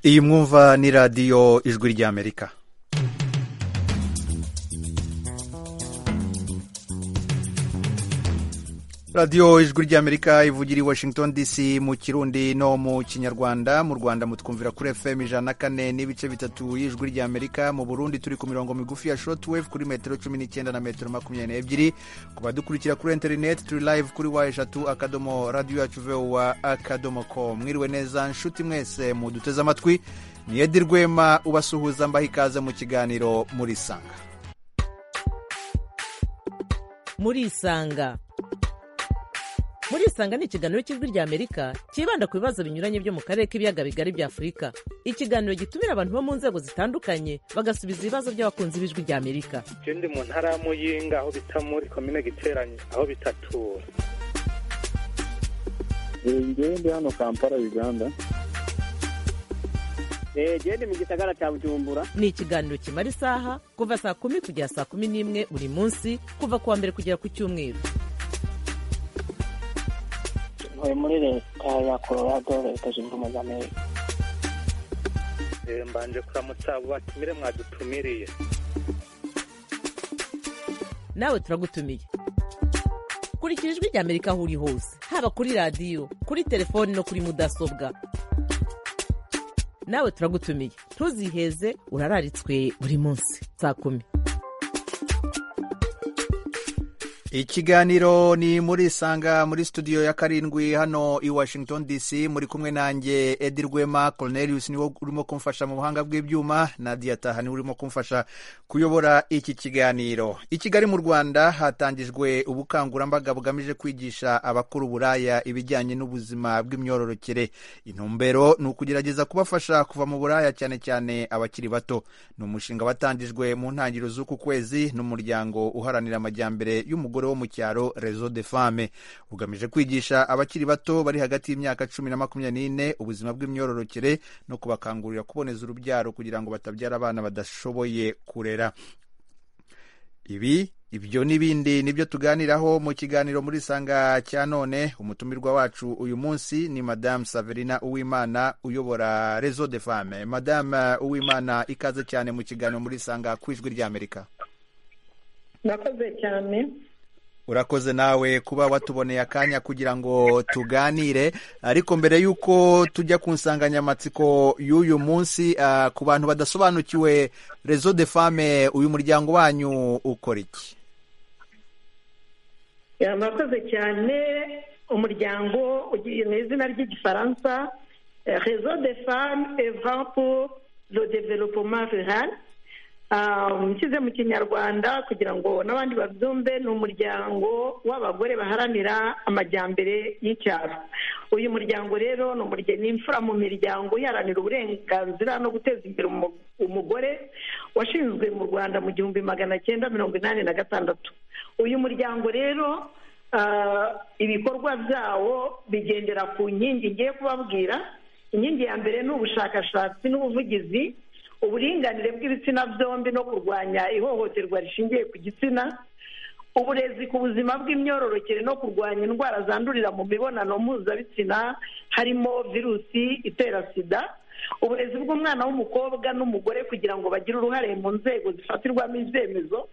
iyi mwumva ni radiyo ijwi ry'amerika radiyo ijwi ry'amerika ivugira i washington dc mu kirundi no mu kinyarwanda mu rwanda mutwumvira kuri fm ijana na kane n'ibice bitatu y'ijwi ry'amerika mu burundi turi ku mirongo migufi ya shotwave kuri metero cumi n'icyenda na metero makumyabiri n'ebyiri ku badukurikira kuri interineti turi live kuri wa eshatu akadomo radiyo yacu vowa akadomo ko mwiriwe neza nshuti mwese muduteze amatwi ni edi rwema ubasuhuza mbaha ikaze mu kiganiro murisanga murisanga murisanga ni ikiganiro cy'ijwi ry'amerika cyibanda ku bibazo binyuranye byo mu karere k'ibiyaga bigari bya afurika ikiganiro gitumira abantu bo mu nzego zitandukanye bagasubiza ibibazo by'abakunzi b'ijwi ry'amerika je ndi mu ntara ya muyinga aho bita muri komine giteranye aho bitatura ngewe ndi hano kampala uganda genda mu gisagara cya bujumbura ni ikiganiro kimara isaha kuva saa kumi kugera saa kumi n'imwe buri munsi kuva ku wa mbere kugera ku cyumweru ntuye muri leta ya colorado leta zunze ubumwe za amerika Eh, mbanje kuramutsa abo batumire mwadutumiriye nawe turagutumiye kurikira ijwi ry'amerika aho uri hose haba kuri radiyo kuri telefoni no kuri mudasobwa nawe turagutumiye ntuziheze urararitswe buri munsi saa kumi ikiganiro ni muri isanga muri studio ya karindwi hano i washington dc muri kumwe nanjye edi rwema cornelius niwe urimo kumfasha mu buhanga bw'ibyuma nadia taha niwe urimo kumfasha kuyobora iki kiganiro i kigali mu rwanda hatangijwe ubukangurambaga bugamije kwigisha abakora uburaya ibijyanye n'ubuzima bw'imyororokere intumbero ni ukugerageza kubafasha kuva mu buraya cyane cyane abakiri bato ni umushinga watangijwe mu ntangiriro z'uku kwezi n'umuryango uharanira amajyambere y'umugore wo mu cyaro rezo de fame ugamije kwigisha abakiri bato bari hagati y'imyaka cumi na makumyabiri n'ine ubuzima bw'imyororokere no kubakangurira kuboneza urubyaro kugira ngo batabyara abana badashoboye kurera ibi ibyo n'ibindi nibyo tuganiraho mu kiganiro muri sanga cya none umutumirwa wacu uyu munsi ni madamu saverina uwimana uyobora rezo de fame madamu uwimana ikaze cyane mu kiganiro muri sanga ku ijwi ry'amerika murakoze cyane urakoze nawe kuba watuboneye akanya kugira ngo tuganire ariko mbere y'uko tujya ku nsanganyamatsiko y'uyu munsi ah, ku bantu badasobanukiwe rezo de fame uyu muryango wanyu ukora iki Ya, murakoze cyane umuryango ugiye mu izina ry'igifaransa eh, réseau de femmes evrant pour le développement rural Ah, nshyize mu kinyarwanda kugira ngo n'abandi babyumve ni umuryango w'abagore baharanira amajyambere y'icyaro uyu muryango rero ni umurya- ni imfura mu miryango iharanira uburenganzira no guteza imbere umu- umugore washinzwe mu rwanda mu gihumbi magana cyenda mirongo inani na gatandatu uyu muryango rero ah, ibikorwa byawo bigendera ku nkingi ngiye kubabwira inkingi ya mbere ni ubushakashatsi n'ubuvugizi uburinganire bw'ibitsina byombi no kurwanya ihohoterwa rishingiye ku gitsina uburezi ku buzima bw'imyororokere no kurwanya indwara zandurira mu mibonano mpuzabitsina harimo virusi itera sida uburezi bw'umwana w'umukobwa n'umugore kugira ngo bagire uruhare mu nzego zifatirwamo ibyemezo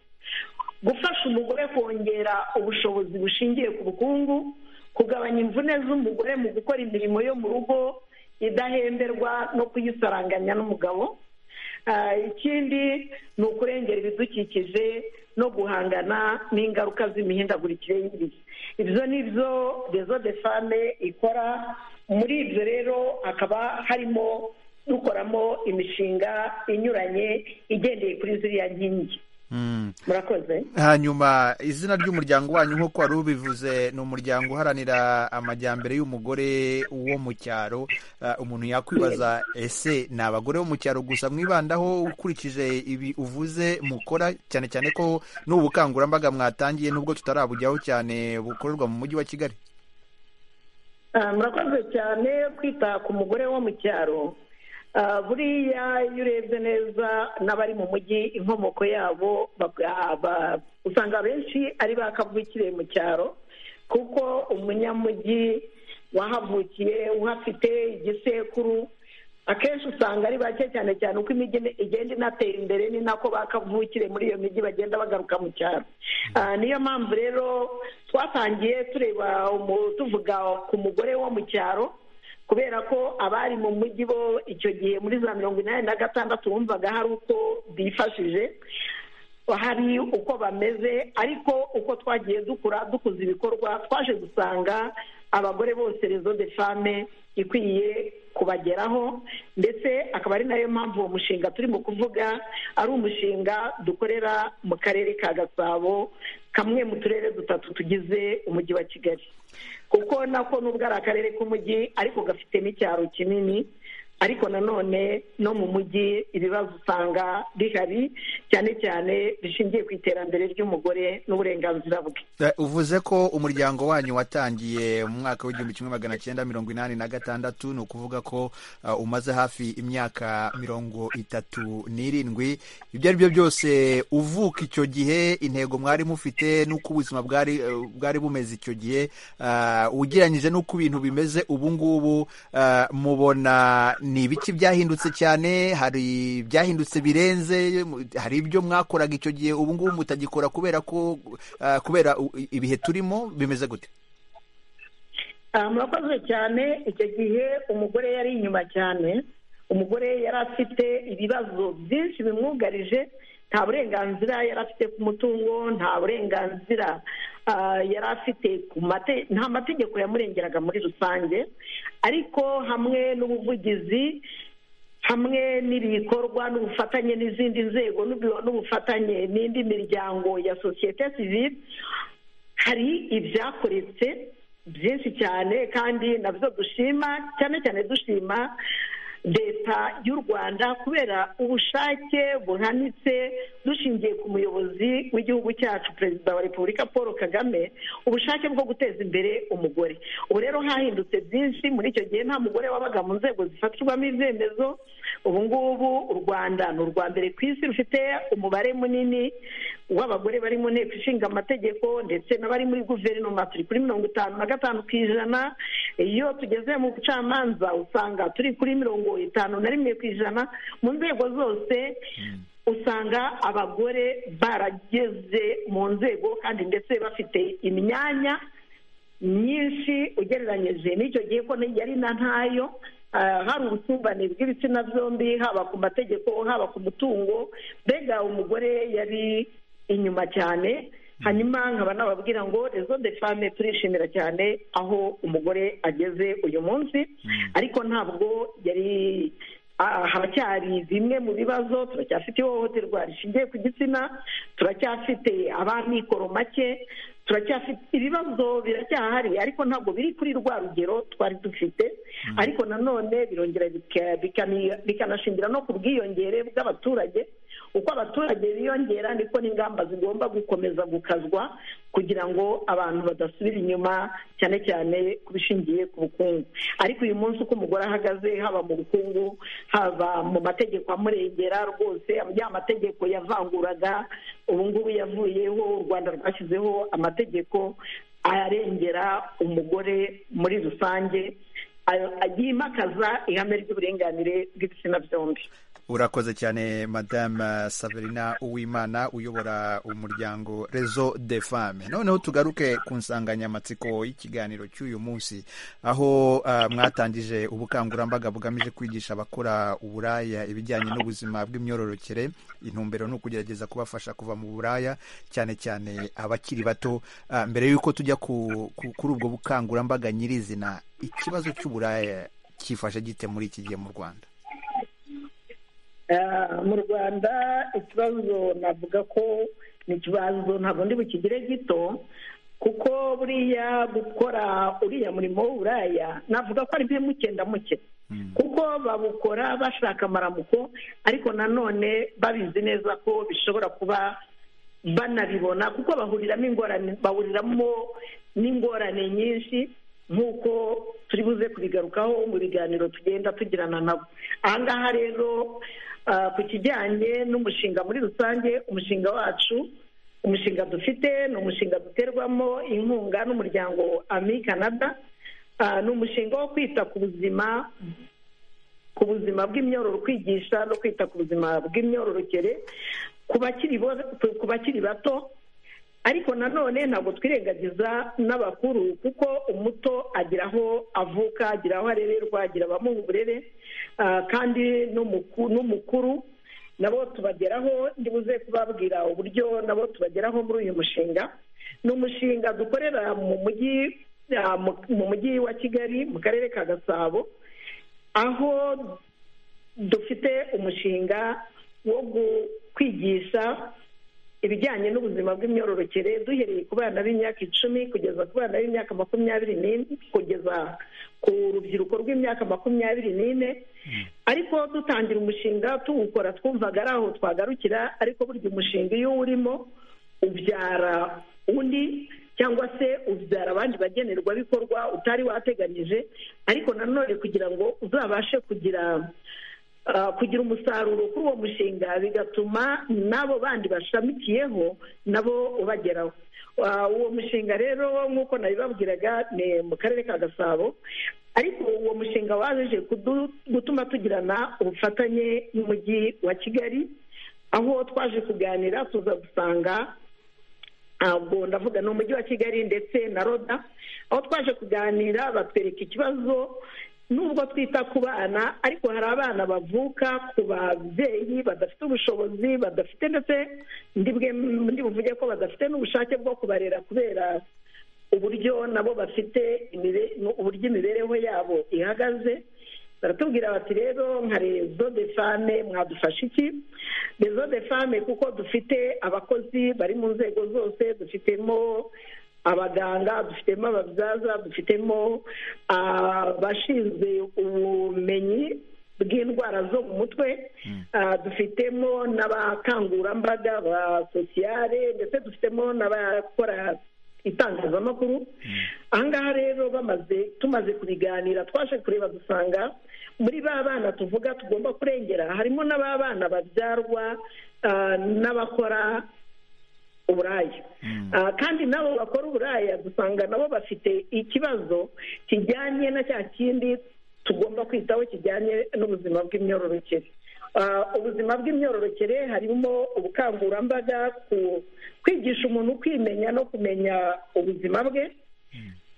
gufasha umugore kongera ubushobozi bushingiye ku bukungu kugabanya imvune z'umugore mu gukora imirimo yo mu rugo idahemberwa no kuyisaranganya n'umugabo Ah, ikindi ni ukurengera ibidukikije no guhangana n'ingaruka z'imihindagurikire y'ibihe ibyo ni byo rezo de fame ikora muri ibyo rero hakaba harimo dukoramo imishinga inyuranye igendeye kuri ziriya nkingi Mm. murakoze hanyuma izina ry'umuryango wanyu nk'uko wari ubivuze ni umuryango uharanira amajyambere y'umugore wo mu cyaro Ah, umuntu yakwibaza ese ni abagore bo mu cyaro gusa mwibandaho ukurikije ibi uvuze mukora cyane cyane ko n'ubukangurambaga mwatangiye nubwo tutarabujyaho cyane bukorerwa mu mujyi wa kigali Ah, murakoze cyane kwita ku mugore wo mu cyaro Ah, buriya iyo urebye neza n'abari mu mujyi inkomoko yabo bab- aba- usanga benshi ari bakavukiriye mu cyaro kuko umunyamujyi wahavukiye uhafite igisekuru akenshi usanga ari bake cyane cyane uko imijyi igenda inatera imbere ni nako bakavukire muri iyo mijyi bagenda bagaruka mu cyaro Ah, niyo mpamvu rero twatangiye tureba umu- tuvuga ku mugore wo mu cyaro kubera ko abari mu mujyi bo icyo gihe muri za mirongo inani na gatandatu wumvaga hari uko bifashije hari uko bameze ariko uko twagiye dukura dukuza ibikorwa twaje gusanga abagore bose rezo de fame ikwiye kubageraho ndetse akaba ari nayo mpamvu uwo mushinga turimo kuvuga ari umushinga dukorera mu karere ka gasabo kamwe mu turere dutatu tugize umujyi wa kigali kuko nako nubwo ari akarere k'umujyi ariko gafite n'icyaro kinini ariko nanone no mu mujyi ibibazo usanga bihari cyane cyane bishingiye ku iterambere ry'umugore n'uburenganzira bwe Eh, uvuze ko umuryango wanyu watangiye mu mwaka w'igihumbi kimwe magana cyenda mirongo inani na gatandatu ni ukuvuga ko ah, umaze hafi imyaka mirongo itatu n'irindwi ibyo ari byo byose uvuka icyo gihe intego mwari mufite n'uko ubuzima bwari eh, bwari bumeze icyo gihe ah, ugereranyije n'uko ibintu bimeze ubu ngubu ah, mubona ni ibiki byahindutse cyane hari ibyahindutse birenze mu- hari ibyo mwakoraga icyo gihe ubu ngubu mutagikora kubera ko ah, kubera u- ibihe turimo bimeze gute Ah, murakoze cyane icyo gihe umugore yari inyuma cyane umugore yari afite ibibazo byinshi bimwugarije nta burenganzira yari afite ku mutungo nta burenganzira ah, yari afite ku mate- nta mategeko yamurengeraga muri rusange ariko hamwe n'ubuvugizi hamwe n'ibikorwa n'ubufatanye n'izindi nzego n'ubu- n'ubufatanye n'indi miryango ya sosiyete sivile hari ibyakoretse byinshi cyane kandi nabyo dushima cyane cyane dushima leta y'u rwanda kubera ubushake buhanitse dushingiye ku muyobozi w'igihugu cyacu perezida wa repubulika paul kagame ubushake bwo guteza imbere umugore ubu rero hahindutse byinshi muri icyo gihe nta mugore wabaga mu nzego zifatirwamo ibyemezo ubu ngubu u rwanda ni urwa mbere ku isi rufite umubare munini w'abagore bari mu nteko ishinga amategeko ndetse n'abari muri guverinoma turi kuri mirongo itanu na gatanu ku ijana iyo tugeze mu bucamanza usanga turi kuri mirongo itanu na rimwe ku ijana mu nzego zose usanga abagore barageze mu nzego kandi ndetse bafite imyanya myinshi ugereranyije n'icyo gihe ko yari na ntayo ah, hari ubusumbane bw'ibitsina byombi haba ku mategeko haba ku mutungo mbega umugore yari inyuma cyane hanyuma nkaba nababwira ngo rezo de fame turishimira cyane aho umugore ageze uyu munsi ariko ntabwo yari ah, haracyari bimwe mu bibazo turacyafite ihohoterwa rishingiye ku gitsina turacyafite ab'amikoro make turacyafite ibibazo biracyahari ariko ntabwo biri kuri rwa rugero twari dufite ariko nanone birongera bika- bikani- bikanashingira no ku bwiyongere bw'abaturage uko abaturage biyongera niko n'ingamba zigomba gukomeza gukazwa kugira ngo abantu badasubira inyuma cyane cyane ku bishingiye ku bukungu ariko uyu munsi uko umugore ahagaze haba mu bukungu haba mu mategeko amurengera rwose ya mategeko yavanguraga ubu ngubu yavuyeho u rwanda rwashyizeho amategeko arengera umugore muri rusange ayo- yimakaza ihame ry'uburenganire bw'ibitsina byombi urakoze cyane madame saverina uwimana uyobora umuryango rezo de femme noneho tugaruke ku nsanganyamatsiko y'ikiganiro cy'uyu munsi aho ah, mwatangije ubukangurambaga bugamije kwigisha abakora uburaya ibijyanye n'ubuzima bw'imyororokere intumbero ni ukugerageza kubafasha kuva mu buraya cyane cyane abakiri bato Ah, mbere y'uko tujya ku- ku- kuri ubwo bukangurambaga nyirizina ikibazo cy'uburaya cyifashe gite muri iki gihe mu rwanda Eh, mu rwanda ikibazo navuga ko ni ikibazo ntabwo ndi bukigire gito kuko buriya gukora uriya murimo w'uburaya navuga ko ari mpemukenda muke kuko babukora bashaka amaramuko ariko nanone babizi neza ko bishobora kuba banabibona kuko bahuriramo ingorane bahuriramo n'ingorane nyinshi nk'uko turi buze kubigarukaho mu biganiro tugenda tugirana nabo aha ngaha rero ah, ku kijyanye n'umushinga muri rusange umushinga wacu umushinga dufite ni umushinga duterwamo inkunga n'umuryango ami canada Ah, ni umushinga wo kwita ku buzima ku buzima bw'imyororo kwigisha no kwita ku buzima bw'imyororokere ku bakiri bo- ku bakiri bato ariko nanone ntabwo twirengagiza n'abakuru kuko umuto agira aho avuka agira aho arererwa agira abamuha uburere ah, kandi n'umuku- n'umukuru nabo tubageraho ndibuze kubabwira uburyo nabo tubageraho muri uyu mushinga ni umushinga dukorera mu mujyi ah, mu- mu mujyi wa kigali mu karere ka gasabo aho dufite umushinga wo gu- kwigisha ibijyanye n'ubuzima bw'imyororokere duhereye ku bana b'imyaka icumi kugeza ku bana b'imyaka makumyabiri n'ine kugeza ku rubyiruko rw'imyaka makumyabiri n'ine ariko dutangira umushinga tuwukora twumvaga ari aho twagarukira ariko burya umushinga iyo urimo ubyara undi cyangwa se ubyara abandi bagenerwabikorwa utari wateganyije ariko nanone kugira ngo uzabashe kugira ah, kugira umusaruro kuri uwo mushinga bigatuma n'abo bandi bashamikiyeho nabo ubageraho Ah, uwo mushinga rero nk'uko nabibabwiraga ni mu karere ka gasabo ariko uwo mushinga waje kudu- gutuma tugirana ubufatanye n'umujyi wa kigali aho twaje kuganira tuza gusanga ntabwo ndavuga ni umujyi wa kigali ndetse na roda aho twaje kuganira batwereka ikibazo nubwo twita ku bana ariko hari abana bavuka ku babyeyi badafite ubushobozi badafite ndetse ndibwe- ndi buvuge ko badafite n'ubushake bwo kubarera kubera uburyo nabo bafite imire- uburyo imibereho yabo ihagaze baratubwira bati rero nka rezo de fame mwadufasha iki rezo de fame kuko dufite abakozi bari mu nzego zose dufitemo abaganga dufitemo ababyaza dufitemo abashinzwe ubumenyi bw'indwara zo mu mutwe Ah, dufitemo n'abakangurambaga ba sosiyale ndetse dufitemo n'abakora itangazamakuru ahangaha rero bamaze tumaze kubiganira twaje kureba dusanga muri ba bana tuvuga tugomba kurengera harimo n'aba bana babyarwa ah, n'abakora uburaya Ah, kandi n'abo bakora uburaya dusanga nabo bafite ikibazo kijyanye na cya kindi tugomba kwitaho kijyanye n'ubuzima bw'imyororokere Ah, ubuzima bw'imyororokere harimo ubukangurambaga ku kwigisha umuntu kwimenya no kumenya ubuzima bwe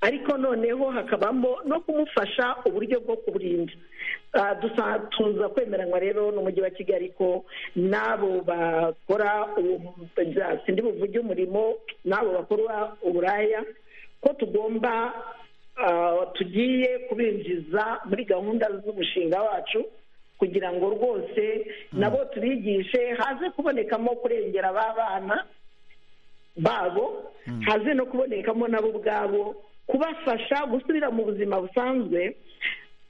ariko noneho hakabamo no kumufasha uburyo bwo kuburinda Ah, dusa- tuza kwemeranywa rero n'umujyi wa kigali ko n'abo bakora uwo mu- sindi buvuge umurimo n'abo bakora uburaya ko tugomba ah, tugiye kubinjiza muri gahunda z'umushinga wacu kugira ngo rwose nabo tubigishe haze kubonekamo kurengera ba bana babo haze no kubonekamo nabo ubwabo kubafasha gusubira mu buzima busanzwe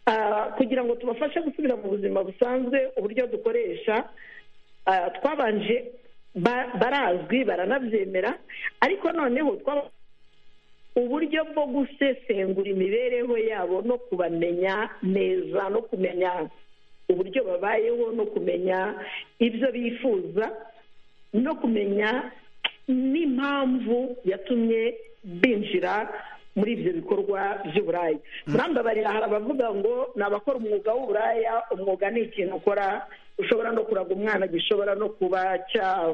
ah, kugira ngo tubafashe gusubira mu buzima busanzwe uburyo dukoresha ah, twabanje ba- barazwi baranabyemera ariko noneho twaba uburyo bwo gusesengura imibereho yabo no kubamenya neza no kumenya uburyo babayeho no kumenya ibyo bifuza no kumenya n'impamvu yatumye binjira muri ibyo bikorwa by'uburaya murambabarira hari abavuga ngo ni abakora umwuga w'uburaya umwuga ni ikintu ukora ushobora no kuraga umwana gishobora no kuba cya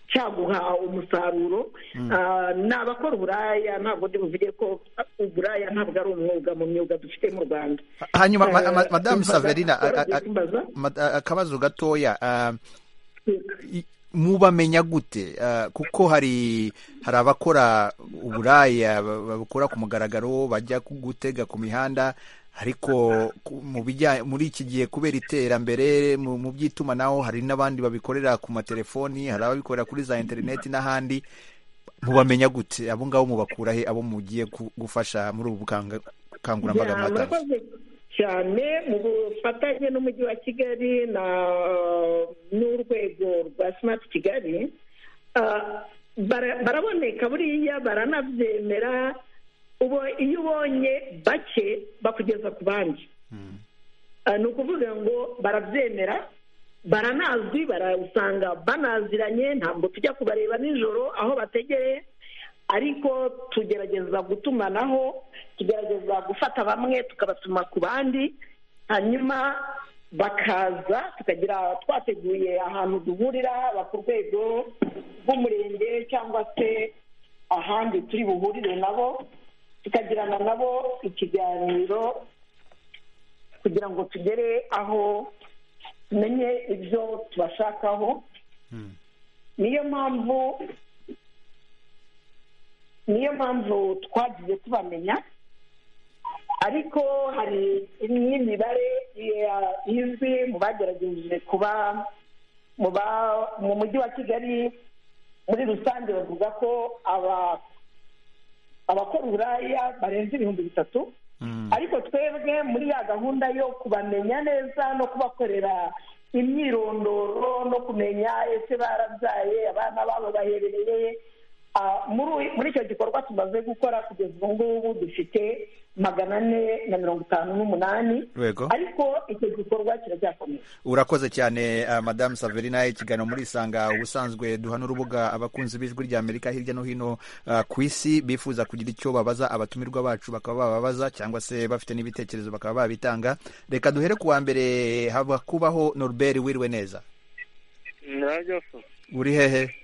cyaguha umusaruro Ah, ni abakora uburaya ntabwo ndi buvuge ko uburaya ntabwo ari umwuga mu myuga dufite mu rwanda hanyuma ma- ma- Eh, madamu umbaza- saverina a- a- a- waragiye kumbaza? mad- a- akabazo gatoya ah, i- mubamenya gute Ah, kuko hari hari abakora uburaya ba- babukora ku mugaragaro bajya ku- gutega ku mihanda ariko ku- mu bijya muri iki gihe kubera iterambere mu mu by'itumanaho hari n'abandi babikorera ku matelefoni hari ababikorera kuri za interineti n'ahandi mubamenya gute abo ngabo mubakura he abo mugiye ku- gufasha muri ubu bukanga- bukangurambaga Ya, mwatanze murakoze cyane mu bufatanye n'umujyi wa kigali na n'urwego rwa smart kigali ah, bara- baraboneka buriya baranabyemera ubu iyo ubonye bake bakugeza ku bandi Ah, ni ukuvuga ngo barabyemera baranazwi barasanga banaziranye ntabwo tujya kubareba nijoro aho bategereye ariko tugerageza gutumanaho tugerageza gufata bamwe tukabatuma ku bandi hanyuma bakaza tukagira twateguye ahantu duhurira haba ku rwego rw'umurenge cyangwa se ahandi turi buhurire nabo tukagirana nabo ikiganiro kugira ngo tugere aho tumenye ibyo tubashakaho niyo mpamvu niyo mpamvu twagiye tubamenya ariko hari n'imibare izwi mu bagerageje kuba mu mujyi wa kigali muri rusange bavuga ko abakora uburaya barenze ibihumbi bitatu ariko twebwe muri ya gahunda yo kubamenya neza no kubakorera imyirondoro no kumenya ese barabyaye abana babo baherereye muri icyo gikorwa tumaze gukora kugeza ubu ngubu dufite magana ane na mirongo itanu n'umunani ariko icyo gikorwa kiracyakomeza urakoze cyane madamu saverina ikiganiro muri isanga ubusanzwe duhana urubuga abakunzi b'ijwi rya amerika hirya no hino ku isi bifuza kugira icyo babaza abatumirwa bacu bakaba bababaza cyangwa se bafite n'ibitekerezo bakaba babitanga reka duhere ku wa mbere haba kubaho norbert wiriwe neza uri hehe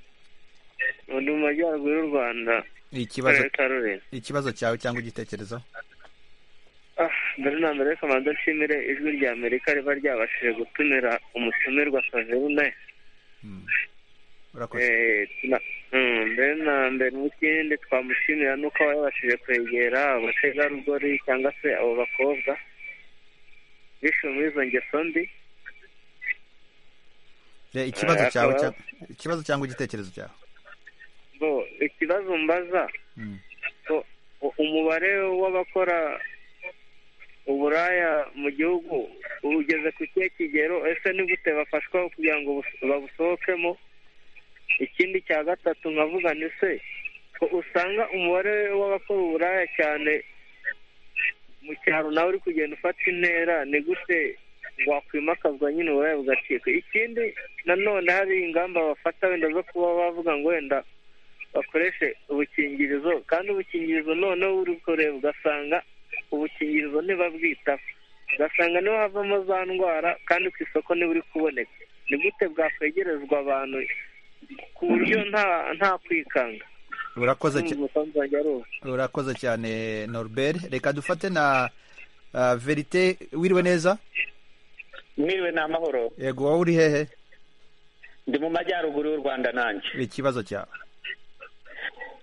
undi mu majyaruguru y'u rwanda ikibazo karere ka rurera ikibazo cyawe cyangwa igitekerezo mbere na mbere kamanza nshimire ijwi rya amerika riba ryabashije gutumira umutumirwa saverine urakoze mbere na mbere mu kindi twamushimira nuko aba yabashije kwegera abategarugori cyangwa se abo bakobwa bishwe muri izo ngeso mbi Eh, ikibazo Eh, cyawe akaba- cya- ikibazo cyangwa igitekerezo cyawe bo ikibazo mbaza Mm. bo, u- umubare w'abakora uburaya mu gihugu ugeze ku kihe kigero ese ni gute bafashwa kugira ngo bus- babusohokemo ikindi cya gatatu nkavuga ni se ko usanga umubare w'abakora uburaya cyane mu cyaro nawe uri kugenda ufata intera ni gute wakwimakazwa nyine uburaya bugacika ikindi nanone hari ingamba bafata wenda zo kuba bavuga ngo wenda bakoreshe ubukingirizo kandi ubukingirizo noneho uri kureba ugasanga ubukingirizo ntibabwitaho ugasanga niho havamo za ndwara kandi ku isoko ntiburi kuboneka ni gute bwakwegerezwa abantu ku buryo nta nta kwikanga urakoze cya- umusanzu wanjye ari uwo urakoze cyane norbert reka dufate na ah, verite wiriwe neza mwiriwe ni amahoro yego wowe uri hehe ndi mu majyaruguru y'u rwanda nanjye ikibazo cyawe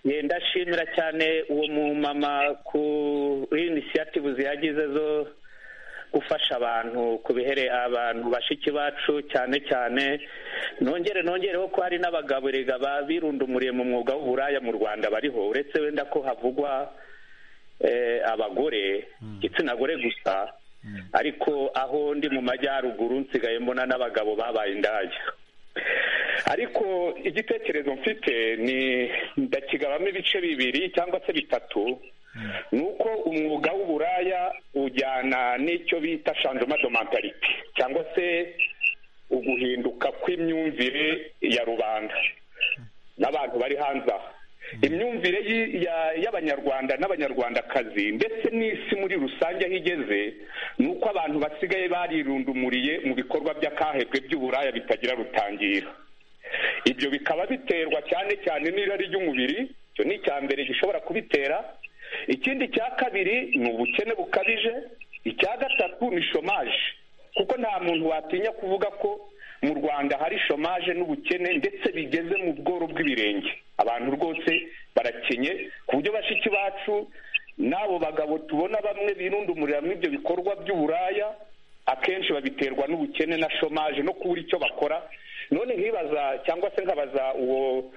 Ye, ndashimira cyane uwo mumama ku inisiyative ziyagize zo gufasha abantu ku bihere abantu bashiki bacu cyane cyane nongere nongereho ko hari n'abagaburega babirundumuriye mu mwuga w'uburaya mu rwanda bariho uretse wenda ko havugwa eh, abagore igitsina gore gusa ariko aho ndi mu majyaruguru nsigaye mbona n'abagabo babaye indaya ariko igitekerezo mfite ni ndakigabamo ibice bibiri cyangwa se bitatu ni uko umwuga w'uburaya ujyana n'icyo bita shanjoma domantarite cyangwa se uguhinduka kw'imyumvire ya rubanda n'abantu bari hanze aha imyumvire y'i- ya- y'abanyarwanda n'abanyarwandakazi ndetse n'isi muri rusange aho igeze ni uko abantu basigaye barirundumuriye mu bikorwa by'akahebwe by'uburaya bitagira rutangira ibyo bikaba biterwa cyane cyane n'irari ry'umubiri icyo ni icya mbere gishobora kubitera ikindi cya kabiri ni ubukene bukabije icya gatatu ni shomaje kuko nta muntu watinya kuvuga ko mu rwanda hari shomaje n'ubukene ndetse bigeze mu bworo bw'ibirenge abantu rwose barakenye ku buryo bashiki bacu n'abo bagabo tubona bamwe birundumurira muri ibyo bikorwa by'uburaya akenshi babiterwa n'ubukene na shomaje no kubura icyo bakora none nkibaza cyangwa se nkabaza uwo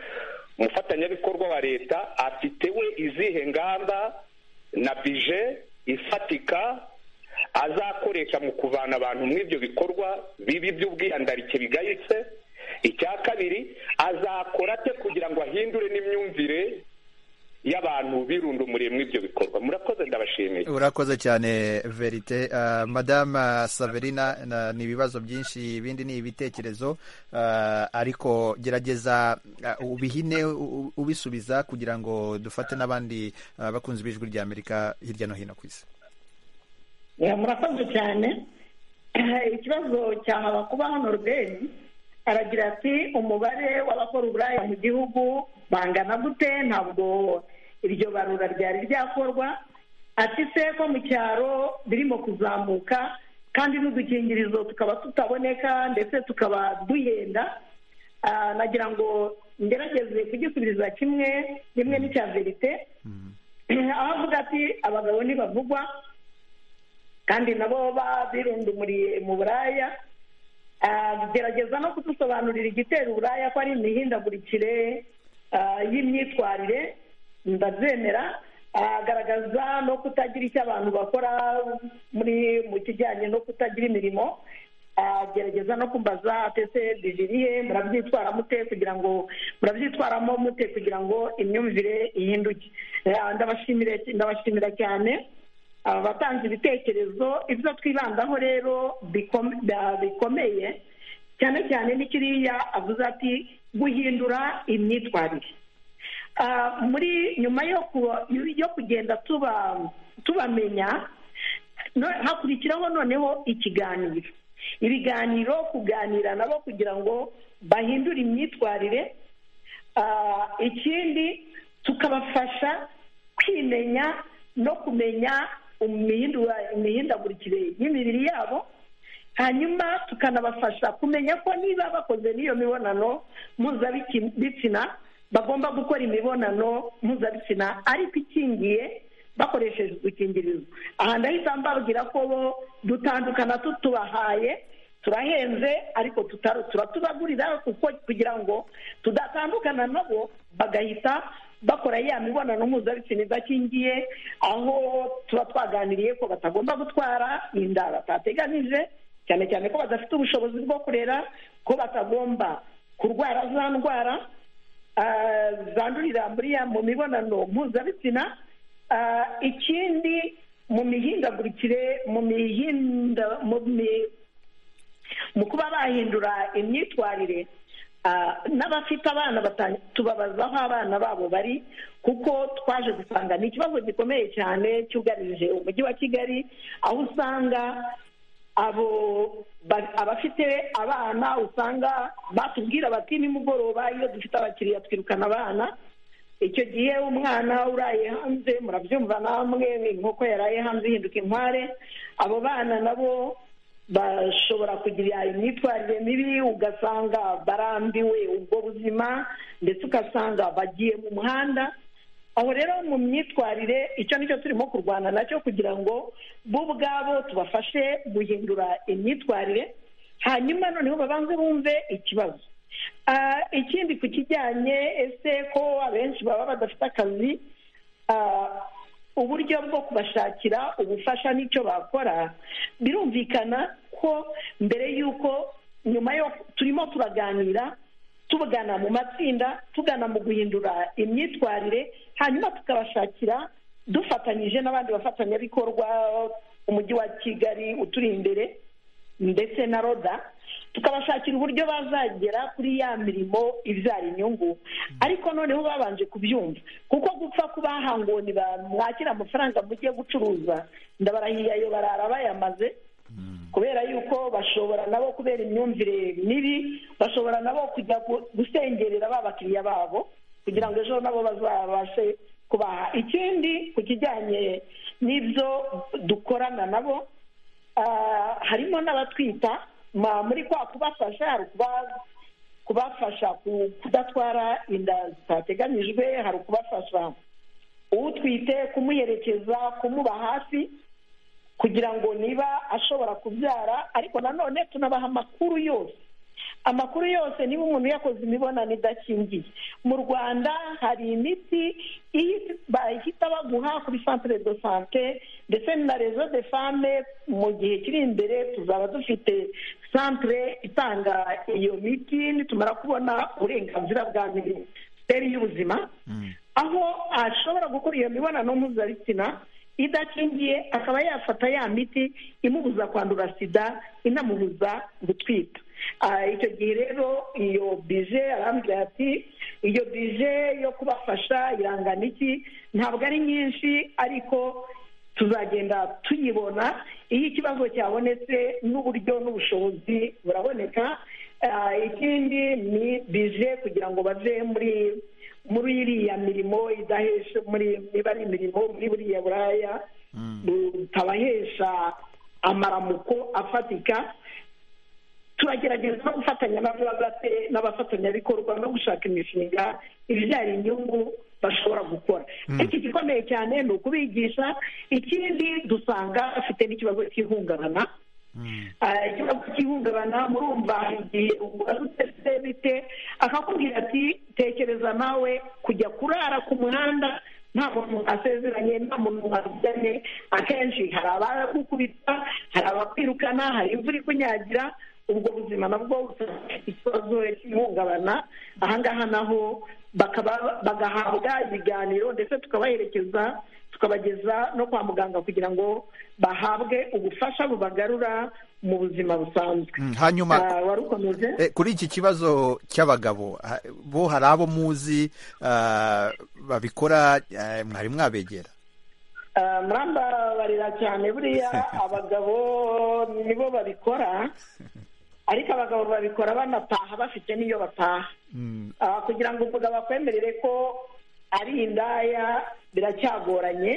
umufatanyabikorwa wa leta afite we izihe ngamba na bije ifatika azakoresha mu kuvana abantu muri ibyo bikorwa bibi by'ubwihandarike bigayitse icya kabiri azakora ate kugira ngo ahindure n'imyumvire y'abantu birundumuriye muri ibyo bikorwa murakoze ndabashimiye urakoze cyane verite Ah, madame saverina na- ni ibibazo byinshi ibindi ni ibitekerezo Ah, ariko gerageza ah, ubihine u- u- ubisubiza kugira ngo dufate n'abandi ah, bakunzi b'ijwi rya amerika hirya no hino ku isi Ya, murakoze cyane ikibazo cyamara kuba hano rubeni aragira ati umubare w'abakora uburaya mu gihugu bangana gute ntabwo iryo barura ryari ryakorwa ati se ko mu cyaro birimo kuzamuka kandi n'udukingirizo tukaba tutaboneka ndetse tukaba duhenda Ah, nagira ngo ngerageze kugisubiriza kimwe kimwe n'icya verite aho avuga ati abagabo ntibavugwa kandi nabo ba- birundumuriye mu buraya Ah, gerageza no kudusobanurira igitera uburaya ko ari imihindagurikire ah, y'imyitwarire ndabyemera Ah, garagaza no kutagira icyo abantu bakora muri mu kijyanye no kutagira imirimo Ah, gerageza no kumbaza atese bijiriye murabyitwara mute kugira ngo murabyitwaramo mute kugira ngo imyumvire ihinduke Ah, ndabashimire ndabashimira cyane abatanga ibitekerezo ibyo twibandaho rero bikome- ba- bikomeye cyane cyane ni kiriya avuze ati guhindura imyitwarire Ah, muri nyuma yo ku- yo kugenda tuba tubamenya no- hakurikiraho noneho ikiganiro ibiganiro kuganira nabo kugira ngo bahindure imyitwarire Ah, ikindi tukabafasha kwimenya no kumenya imihindura- imihindagurikire y'imibiri yabo hanyuma tukanabafasha kumenya ko niba bakoze n'iyo mibonano mpuzabitsina bagomba gukora imibonano mpuzabitsina ariko ikingiye bakoresheje udukingirizo aha ndahita mbabwira ko bo dutandukana tutubahaye turahenze ariko tutari turatubagurira kuko kugira ngo tudatandukana nabo bagahita bakora ya mibonano mpuzabitsina idakingiye aho tuba twaganiriye ko batagomba gutwara inda batateganije cyane cyane ko badafite ubushobozi bwo kurera ko batagomba kurwara za ndwara ah, zandurira muri ya mu mibonano mpuzabitsina Ah, ikindi mu mihindagurikire mu mihinda mu mi- mu kuba bahindura imyitwarire ah, n'abafite abana bata- tubabaza aho abana babo bari kuko twaje gusanga ni ikibazo gikomeye cyane cyugarije umujyi wa kigali aho usanga abo ba- abafite abana usanga batubwira bati nimugoroba iyo dufite abakiriya twirukana abana icyo gihe umwana uraye hanze murabyumva namwe inkoko yaraye hanze ihinduka inkware abo bana nabo bashobora kugira imyitwarire mibi ugasanga barambiwe ubwo buzima ndetse ugasanga bagiye mu muhanda aho rero mu myitwarire icyo nicyo turimo kurwana nacyo kugira ngo bo ubwabo tubafashe guhindura imyitwarire hanyuma noneho babanze bumve ikibazo Ah, ikindi ku kijyanye ese ko abenshi baba badafite akazi ah, uburyo bwo kubashakira ubufasha n'icyo bakora birumvikana ko mbere y'uko nyuma yo turimo turaganira tugana mu matsinda tugana mu guhindura imyitwarire hanyuma tukabashakira dufatanyije n'abandi bafatanyabikorwa umujyi wa kigali uturi imbere ndetse na roda tukabashakira uburyo bazagera kuri ya mirimo ibyara inyungu ariko noneho babanje kubyumva kuko gupfa kubaha ngo ntibamwakire amafaranga mujye gucuruza ndabarahiye ayo barara bayamaze kubera yuko bashobora nabo kubera imyumvire mibi bashobora nabo kujya gu- gusengerera ba bakiriya babo kugira ngo ejo nabo bazabashe kubaha ikindi ku kijyanye n'ibyo dukorana nabo ah, harimo n'abatwita ma- muri kwa kubafasha hari ukuba- kubafasha ku- kudatwara inda zitateganyijwe hari ukubafasha utwite kumuherekeza kumuba hafi kugira ngo niba ashobora kubyara ariko nanone tunabaha amakuru yose amakuru yose niba umuntu yakoze imibonano idakingiye mu rwanda hari imiti iyi- bahita baguha kuri centre de sante ndetse na rezo de fame mu gihe kiri imbere tuzaba dufite centre itanga iyo miti nitumara kubona uburenganzira bwa minisiteri y'ubuzima aho ashobora gukora iyo mibonano mpuzabitsina idakingiye akaba yafata ya miti imubuza kwandura sida inamubuza gutwita Ah, icyo gihe rero iyo bije arambwira ati iyo bije yo kubafasha irangana iki ntabwo ari nyinshi ariko tuzagenda tuyibona iyo ikibazo cyabonetse n'uburyo n'ubushobozi buraboneka Ah, ikindi ni bije kugira ngo bave muri muri iriya mirimo idahesha muri niba ari imirimo muri buriya buraya butabahesha amaramuko afatika turagerageza no gufatanya n'abafate n'abafatanyabikorwa no gushaka imishinga ibyara inyungu bashobora gukora ariko igikomeye cyane ni ukubigisha ikindi dusanga bafite n'ikibazo cy'ihungabana Ah, ikibazo cy'ihungabana murumva igihe umubaza utese bite akakubwira ati tekereza nawe kujya kurara ku muhanda nta muntu asezeranye nta muntu wabyane akenshi hari abagukubita hari abakwirukana hari imvura ikunyagira ubwo buzima nabwo bufite ikibazo cy'ihungabana ahangaha naho bakaba- bagahabwa ibiganiro ndetse tukabaherekeza tukabageza no kwa muganga kugira ngo bahabwe ubufasha bubagarura mu buzima busanzwe Mm, hanyuma Ah, wari ukomeje Eh, kuri iki kibazo cy'abagabo ha- bo hari abo muzi ah, babikora eh, mwari mwabegera Ah, murambabarira cyane buriya abagabo nibo babikora ariko abagabo babikora banataha bafite n'iyo bataha Mm, Ah, kugira ngo umugabo akwemerere ko ari indaya biracyagoranye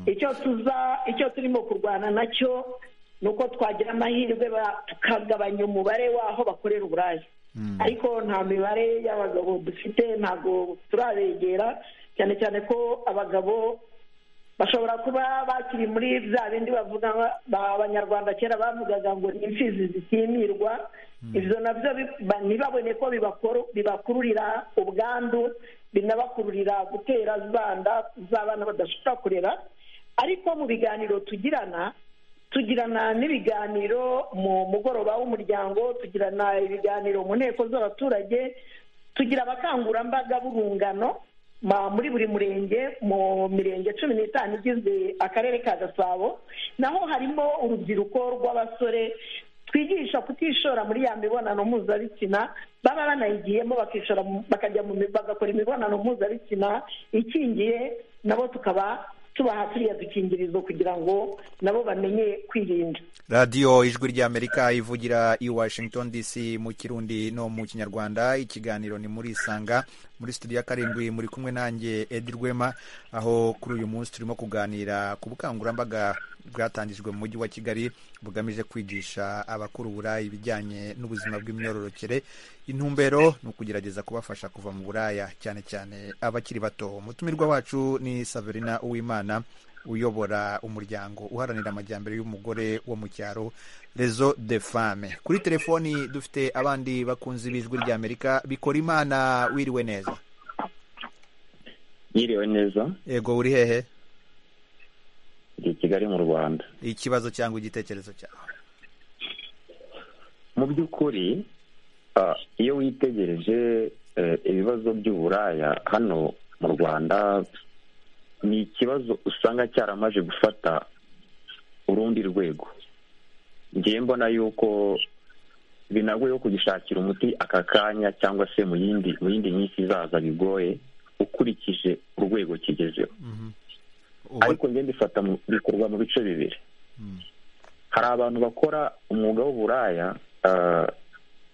icyo tuza icyo turimo kurwana nacyo ni uko twagira amahirwe ba- tukagabanya umubare w'aho bakorera uburaya ariko nta mibare y'abagabo dufite ntabwo turabegera cyane cyane ko abagabo bashobora kuba bakiri muri bya bindi bavuga ba- ba abanyarwanda kera bavugaga ngo ni imfizi zitimirwa ibyo nabyo bi- ba- ntibabone ko bibakoro- bibakururira ubwandu binabakururira gutera za nda z'abana badashobora kurera ariko mu biganiro tugirana tugirana n'ibiganiro mu mugoroba w'umuryango tugirana ibiganiro mu nteko z'abaturage tugira abakangurambaga b'urungano ma- muri buri murenge mu mirenge cumi n'itanu igize akarere ka gasabo naho harimo urubyiruko rw'abasore twigisha kutishora muri ya mibonano mpuzabitsina baba banayigiyemo bakishora mu- bakajya mu mi- bagakora imibonano mpuzabitsina ikingiye nabo tukaba tubaha turiya dukingirizo kugira ngo nabo bamenye kwirinda radiyo ijwi ry'amerika ivugira i washington dc mu kirundi no mu kinyarwanda ikiganiro ni muri isanga muri studio ya karindwi muri kumwe nanjye edi rwema aho kuri uyu munsi turimo kuganira ku bukangurambaga bwatangijwe mu mujyi wa kigali bugamije kwigisha abakora uburaya ibijyanye n'ubuzima bw'imyororokere intumbero ni ukugerageza kubafasha kuva mu buraya cyane cyane abakiri bato umutumirwa wacu ni saverina uwimana uyobora umuryango uharanira amajyambere y'umugore wo mu cyaro rezo de fame kuri telefoni dufite abandi bakunzi b'ijwi ry'amerika bikora imana wiriwe neza yiriwe neza yego uri hehe ndi i kigali mu rwanda ikibazo cyangwa igitekerezo cyawe mu by'ukuri ah, iyo witegereje eh, ibibazo by'uburaya hano mu rwanda ni ikibazo usanga cyaramaje gufata urundi rwego ngiye mbona yuko binagoye ko kugishakira umuti aka kanya cyangwa se mu yindi mu yindi minsi izaza bigoye ukurikije urwego kigezeho Ubu- ariko njye mbifata mu- bikorwa mu bice bibiri hari abantu bakora umwuga w'uburaya ah,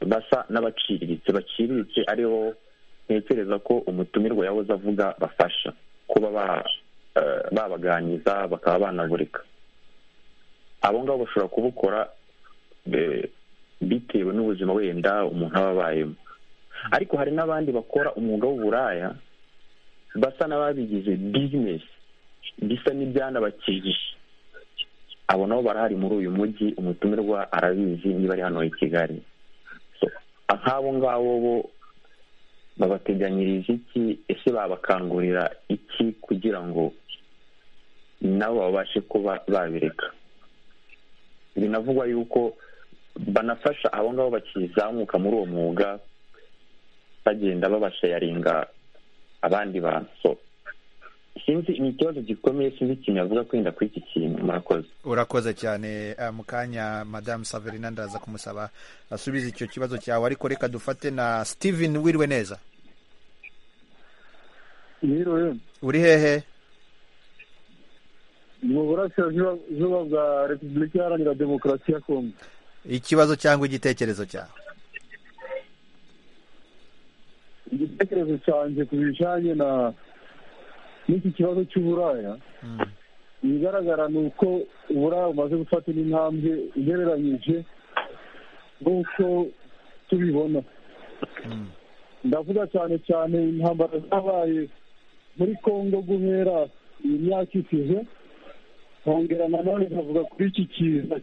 basa n'abaciriritse baciriritse aribo ntekereza ko umutumirwa yahoze avuga bafasha kuba ba- ah, babaganiriza bakaba banavurika abo ngabo bashobora kubukora eh, bitewe n'ubuzima wenda umuntu aba abayemo ariko hari n'abandi bakora umwuga w'uburaya basa n'ababigize bizinesi bisa n'ibyanabakijije abo nabo barahari muri uyu mujyi umutumirwa arabizi niba ari hano i kigali So, nk'abo ngabo bo babateganyiriza iki ese babakangurira iki kugira ngo nabo babashe kuba babireka binavugwa yuko banafasha abo ngabo bakizamuka muri uwo mwuga bagenda babashayaringa abandi bantu So, sinzi ni ikibazo gikomeye sinzi ikintu yavuga kwenda kuri iki kintu murakoze urakoze cyane eh, mu kanya madamu saverina ndaza kumusaba asubize icyo kibazo cyawe ariko reka dufate na steven wiriwe neza yiriwe uri hehe mu burasirazuba bwa repubulika iharanira demokarasi ya kongo ikibazo cyangwa igitekerezo cyawe igitekerezo cyanjye ku bijyanye na n'iki kibazo cy'uburaya ibigaragara ni uko uburaya bumaze gufata n'intambwe ugereranyije nk'uko tubibona ndavuga cyane cyane intambara zabaye muri congo guhera iyi myaka isize nkongera nanone nkavuga kuri iki kiza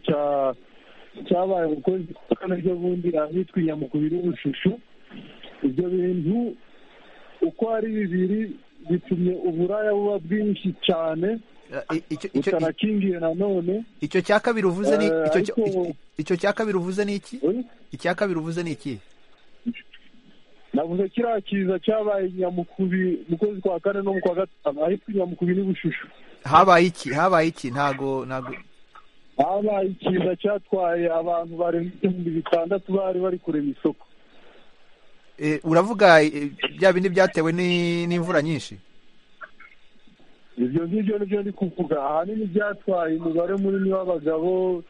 cyabaye mu kwezi kwa kane ryo bundi ahitwa inyamukubiri y'ubushushu ibyo bintu uko ari bibiri bitumye uburaya buba bwinshi cyane butanakingiye nanone icyo cya kabiri uvuze ni icyo cya kabiri uvuze ni iki icya kabiri uvuze ni iki navuze kiriya kiza cyabaye nyamukubi mu kwezi kwa kane no mu kwa gatanu ahitwa nyamukubi n'ubushushu habaye iki habaye iki ntago ntago habaye ikiza cyatwaye abantu barenga ibihumbi bitandatu bari bari kurema isoko uravuga bya bindi byatewe n'imvura nyinshi ibyo ngibyo nibyo ndi kuvuga ahanini byatwaye umubare munini w'abagabo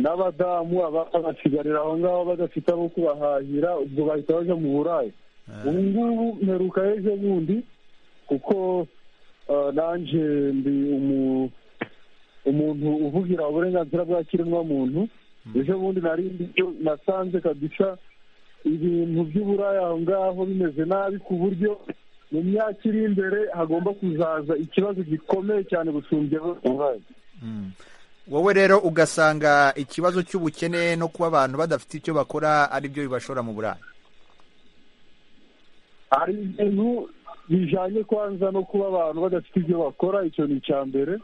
n'abadamu abasigarira aho ngaho badafite abo kubahahira ubwo bahita bajya mu burayi ubu ngubu mperuka ejo bundi kuko nanjye ndi umuntu uvugira uburenganzira bwa kiremwamuntu ejo bundi narindi nasanze kabisa ibintu by'uburaya aho ngaho bimeze nabi ku buryo mu myaka iri imbere hagomba kuzaza ikibazo gikomeye cyane gusumbyaho uburaya wowe rero ugasanga ikibazo cy'ubukene no kuba abantu badafite icyo bakora aribyo bibashora mu buraya hari ibintu bijyanye kwanza no kuba abantu badafite ibyo bakora icyo ni icya mbere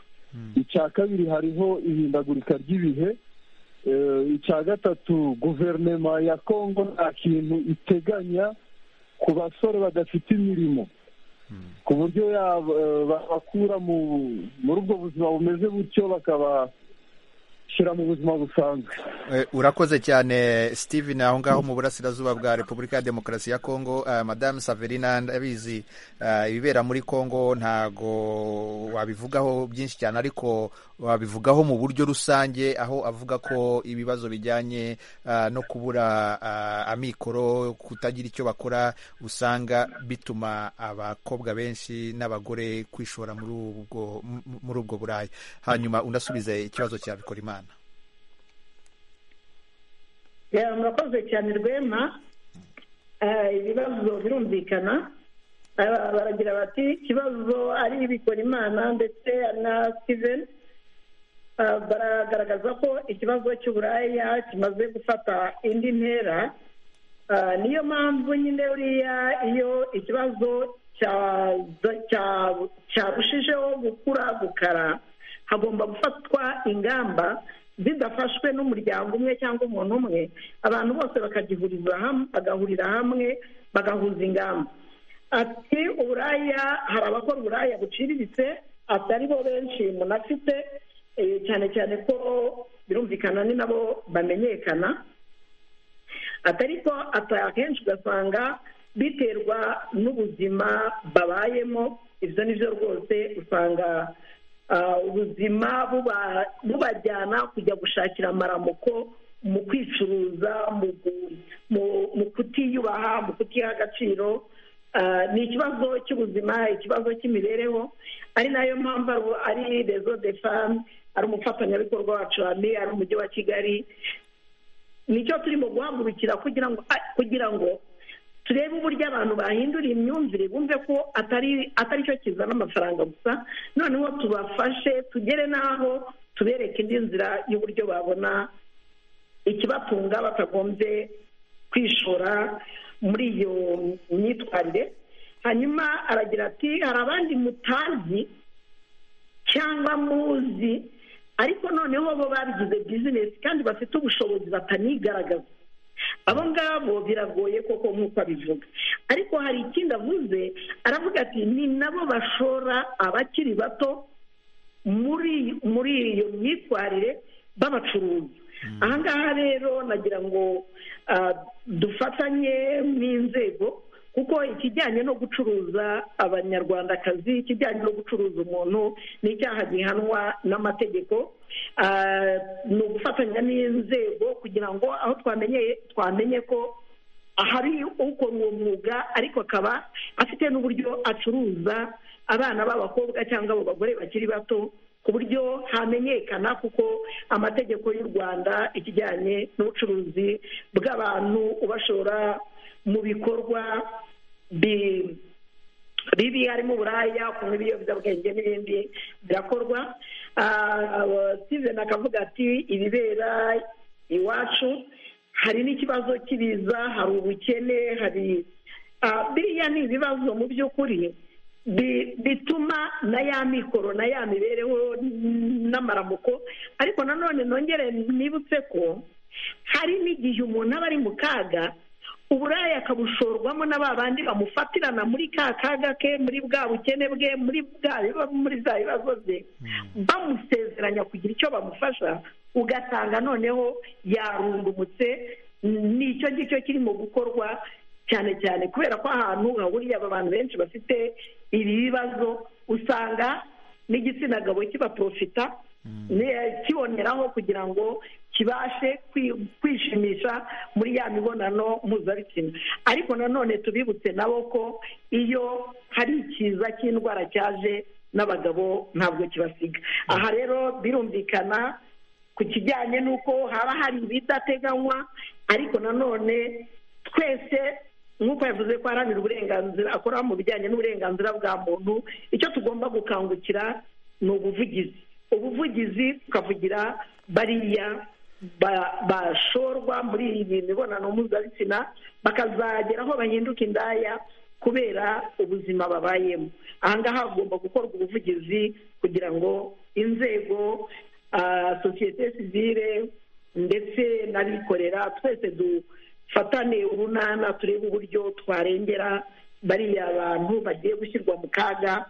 icya kabiri hariho ihindagurika ry'ibihe icya gatatu guverinoma ya kongo nta kintu iteganya ku basore badafite imirimo ku buryo babakura muri ubwo buzima bumeze butyo bakabashyira mu buzima busanzwe urakoze cyane steven aho ngaho mu burasirazuba bwa repubulika ya demokarasi ya kongo madamu saverina ndabizi ibibera muri kongo ntago wabivugaho byinshi cyane ariko wabivugaho mu buryo rusange aho avuga ko ibibazo bijyanye no kubura amikoro kutagira icyo bakora usanga bituma abakobwa benshi n'abagore kwishora muri ubwo buraya hanyuma unasubize ikibazo cya Bikorimana murakoze cyane rwema ibibazo birumvikana baragira bati ikibazo ari Bikorimana ndetse na steven baragaragaza ko ikibazo cy'uburaya kimaze gufata indi ntera niyo mpamvu nyine uriya iyo ikibazo cyarushijeho gukura gukara hagomba gufatwa ingamba zidafashwe n'umuryango umwe cyangwa umuntu umwe abantu bose bakagihuriza hamwe bagahurira hamwe bagahuza ingamba ati uburaya hari abakora uburaya buciriritse atari bo benshi munafite cyane cyane ko birumvikana ni nabo bamenyekana atari ko akenshi ugasanga biterwa n'ubuzima babayemo ibyo ni byo rwose usanga ubuzima bubajyana kujya gushakira amaramuko mu kwicuruza mu kutiyubaha mu kutiha agaciro ni ikibazo cy'ubuzima ikibazo cy'imibereho ari nayo mpamvu ari rezo de famu ari umufatanyabikorwa wacu hano ari umujyi wa kigali nicyo turimo guhagurukira kugira ngo kugira ngo turebe uburyo abantu bahindura imyumvire bumve ko atari cyo kizana amafaranga gusa noneho tubafashe tugere n'aho tubereke indi nzira y'uburyo babona ikibatunga batagombye kwishora muri iyo myitwarire hanyuma aragira ati hari abandi mutazi cyangwa muzi ariko noneho bo babigize bizinesi kandi bafite ubushobozi batanigaragaza abo ngabo biragoye koko nk'uko abivuga ariko hari ikindi avuze aravuga ati ni nabo bashora abakiri bato muri muri iyo myitwarire b'abacuruzi aha ngaha rero nagira ngo dufatanye n'inzego kuko ikijyanye no gucuruza abanyarwandakazi ikijyanye no gucuruza umuntu ni icyaha gihanwa n'amategeko ni ugufatanya n'inzego kugira ngo aho twamenyeye twamenye ko ahari ukora uwo mwuga ariko akaba afite n'uburyo acuruza abana b'abakobwa cyangwa abo bagore bakiri bato ku buryo hamenyekana kuko amategeko y'u rwanda ikijyanye n'ubucuruzi bw'abantu ubashora mu bikorwa bibi harimo uburaya kunywa ibiyobyabwenge n'ibindi birakorwa sizeni akavuga ati ibibera iwacu hari n'ikibazo cy'ibiza hari ubukene hari biriya ni ibibazo mu by'ukuri bituma na ya mikoro na ya mibereho n'amaramuko ariko nanone nongere nibutse ko hari n'igihe umuntu aba ari mu kaga uburaya akabushorwamo na ba bandi bamufatirana muri ka kaga ke muri bwa bukene bwe muri bwa muri za bibazo bye bamusezeranya kugira icyo bamufasha ugasanga noneho yarungumutse n'icyo ngicyo kirimo gukorwa cyane cyane kubera ko ahantu hahuriye aba bantu benshi bafite ibi bibazo usanga n'igitsina gabo kibaprofita kiboneraho kugira ngo kibashe kwishimisha muri ya mibonano mpuzabitsina ariko nanone tubibutse nabo ko iyo hari ikiza cy'indwara cyaje n'abagabo ntabwo kibasiga aha rero birumvikana ku kijyanye n'uko haba hari ibidateganywa ariko nanone twese nk'uko yavuze ko aharanira uburenganzira akora mu bijyanye n'uburenganzira bwa muntu icyo tugomba gukangukira ni ubuvugizi ubuvugizi tukavugira bariya bashorwa muri iyi mibonano mpuzabitsina bakazagera aho bahinduka indaya kubera ubuzima babayemo ahangaha hagomba gukorwa ubuvugizi kugira ngo inzego sosiyete sivire ndetse n'abikorera twese du fatane urunana turebe uburyo twarengera bariya bantu bagiye gushyirwa mu kaga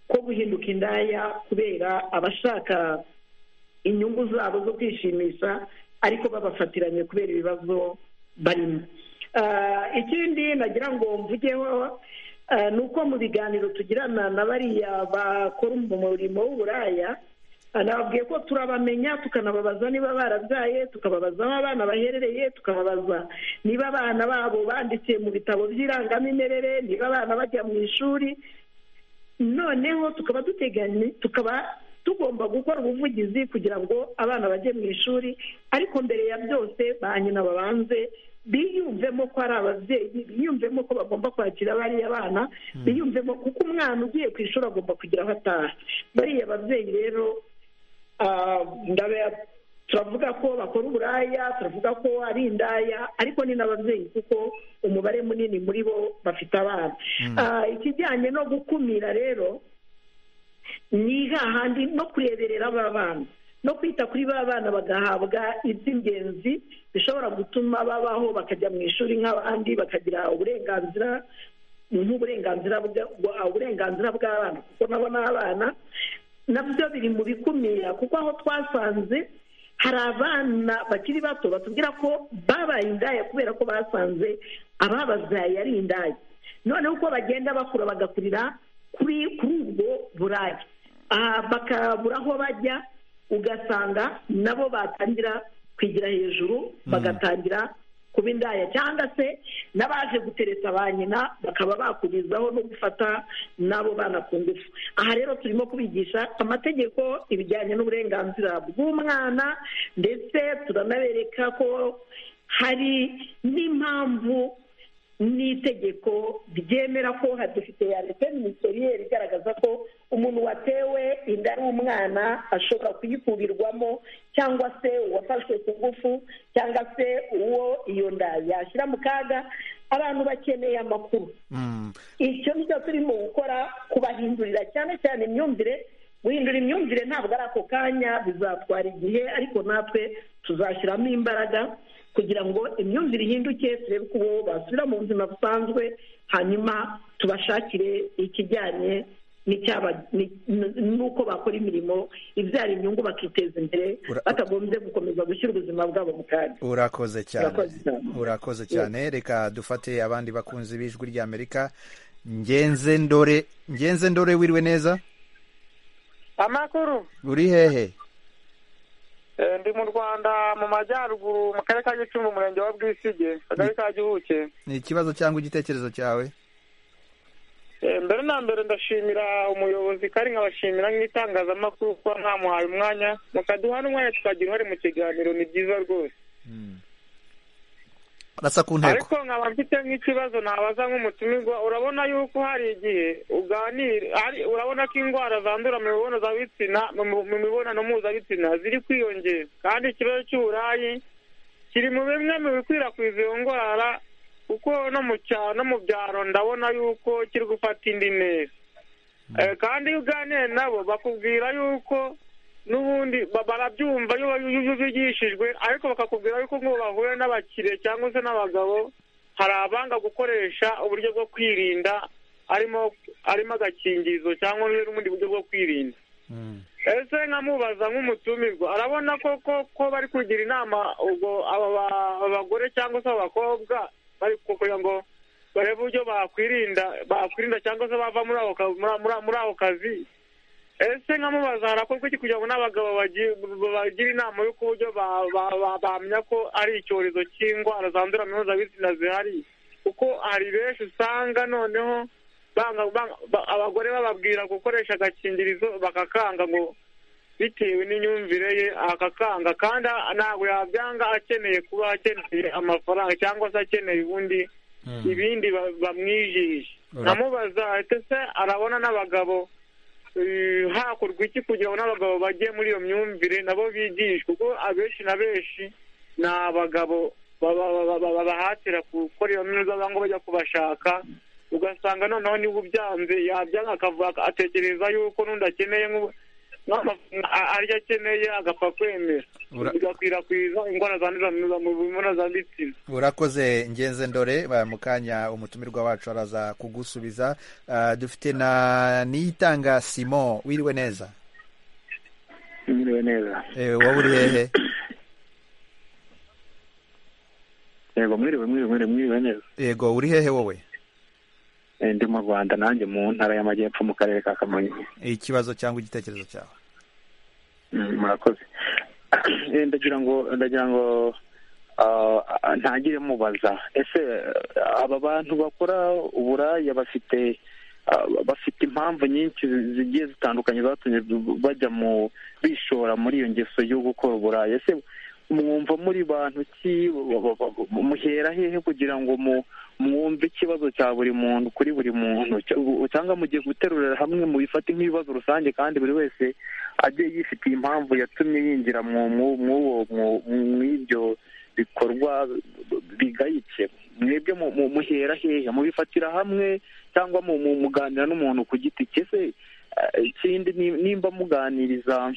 ko guhinduka indaya kubera abashaka inyungu zabo zo kwishimisha ariko babafatiranye kubera ibibazo barimo ikindi nagira ngo mvugeho ni uko mu biganiro tugirana na bariya bakora umurimo w'uburaya nababwiye ko turabamenya tukanababaza niba barabyaye tukababaza aho abana baherereye tukababaza niba abana babo banditse mu bitabo by'irangamimerere niba abana bajya mu ishuri noneho tukaba duteganye tukaba tugomba gukora ubuvugizi kugira ngo abana bajye mu ishuri ariko mbere ya byose ba nyina babanze biyumvemo ko ari ababyeyi biyumvemo ko bagomba kwakira bariya bana biyumvemo kuko umwana ugiye ku ishuri agomba kugira aho ataha bariya ababyeyi rero turavuga ko bakora uburaya turavuga ko ari indaya ariko ni n'ababyeyi kuko umubare munini muri bo bafite abana ikijyanye no gukumira rero ni hahandi no kureberera aba bana no kwita kuri ba bana bagahabwa iby'ingenzi bishobora gutuma babaho bakajya mu ishuri nk'abandi bakagira uburenganzira nk'uburenganzira uburenganzira bw'abana kuko nabo ni abana nabyo biri mu bikumira kuko aho twasanze hari abana bakiri bato batubwira ko babaye indaya kubera ko basanze abababyaye ari indaya noneho uko bagenda bakura bagakurira kuri ubwo buraya bakabura aho bajya ugasanga nabo batangira kwigira hejuru bagatangira kuba indaya cyangwa se n'abaje gutereta ba nyina bakaba bakurizaho no gufata n'abo bana ku ngufu aha rero turimo kubigisha amategeko ibijyanye n'uburenganzira bw'umwana ndetse turanabereka ko hari n'impamvu n'itegeko ryemera ko hadufite ya leta minisiteriyeri igaragaza ko umuntu watewe inda ari umwana ashobora kuyikubirwamo cyangwa se uwafashwe ku ngufu cyangwa se uwo iyo nda yashyira mu kaga abantu bakeneye amakuru icyo cyo turimo gukora kubahindurira cyane cyane imyumvire guhindura imyumvire ntabwo ari ako kanya bizatwara igihe ariko natwe tuzashyiramo imbaraga kugira ngo imyumvire ihinduke turebe ko basubira mu buzima busanzwe hanyuma tubashakire ikijyanye n'uko bakora imirimo ibyara inyungu bakiteza imbere batagombye gukomeza gushyira ubuzima bwabo mu kaga urakoze cyane urakoze cyane reka dufate abandi bakunzi b'ijwi ry'amerika ngenze ndore ngenze ndore wiriwe neza amakuru uri hehe ndi mu rwanda mu majyaruguru mu karere ka gicumbi umurenge wa bwisige akagari ka gihuke ni ikibazo cyangwa igitekerezo cyawe mbere na mbere ndashimira umuyobozi kandi nkabashimira nk'itangazamakuru kuba ntamuhaye umwanya mukaduha n'umwanya tukagira uruhare mu kiganiro ni byiza rwose arasa ku ntego ariko nkaba mfite nk'ikibazo nabaza nk'umutumirwa urabona yuko hari igihe uganira urabona ko indwara zandura mu mibonano bitsina mu mibonano mpuzabitsina ziri kwiyongera kandi ikibazo cy'uburayi kiri mu bimwe mu bikwirakwiza iyo ndwara kuko no mu cyaro no mu byaro ndabona yuko kiri gufata indi neza kandi iyo uganiye nabo bakubwira yuko n'ubundi barabyumva iyo bigishijwe ariko bakakubwira yuko ngo bahuye n'abakire cyangwa se n'abagabo hari abanga gukoresha uburyo bwo kwirinda arimo arimo agakingirizo cyangwa n'ubundi buryo bwo kwirinda ese nkamubaza nk'umutumirwa arabona koko ko bari kugira inama ubwo aba bagore cyangwa se abakobwa bari kugira ngo barebe uburyo bakwirinda bakwirinda cyangwa se bava muri ako kazi ese nkamubaza harakorwa iki kugira ngo n'abagabo bagire inama y'uko uburyo bamenya ko ari icyorezo cy'indwara zandura mpuzabitsina zihari kuko hari benshi usanga noneho abagore bababwira gukoresha agakingirizo bakakanga ngo bitewe n'imyumvire ye akakanga kandi ntabwo yabyanga akeneye kuba akeneye amafaranga cyangwa se akeneye ubundi ibindi bamwijije nkamubaza se arabona n'abagabo hakorwa iki kugira ngo n'abagabo bajye muri iyo myumvire nabo bigishwe kuko abenshi na benshi ni abagabo babahatira gukora iyo myuga ngo bajya kubashaka ugasanga noneho niba ubyanze yabyanga akavuga atekereza yuko n'undi akeneye arya akeneye agapfa kwemera bigakwirakwiza indwara zandurira mu mibonano zanditsina urakoze ngenze ndore mu kanya umutumirwa wacu araza kugusubiza dufite na niyitanga simon wiriwe neza wiriwe neza wowe uri hehe yego mwiriwe mwiriwe mwiriwe neza yego uri hehe wowe ndi mu rwanda nanjye mu ntara y'amajyepfo mu karere ka kamonyi ikibazo cyangwa igitekerezo cyawe murakoze ndagira ngo ndagira ngo ntagire mubaza ese aba bantu bakora uburaya bafite bafite impamvu nyinshi zigiye zitandukanye zatumye bajya mu bishora muri iyo ngeso yo gukora uburaya ese mwumva muri bantu ki muhera hehe kugira ngo mu mwumve ikibazo cya buri muntu kuri buri muntu cyangwa mugiye guterurira hamwe mu bifate nk'ibibazo rusange kandi buri wese ajye yifitiye impamvu yatumye yinjira mw'ibyo bikorwa bigayitse mwebwe muhera hehe mubifatira hamwe cyangwa muganira n'umuntu ku giti cye se ikindi nimba muganiriza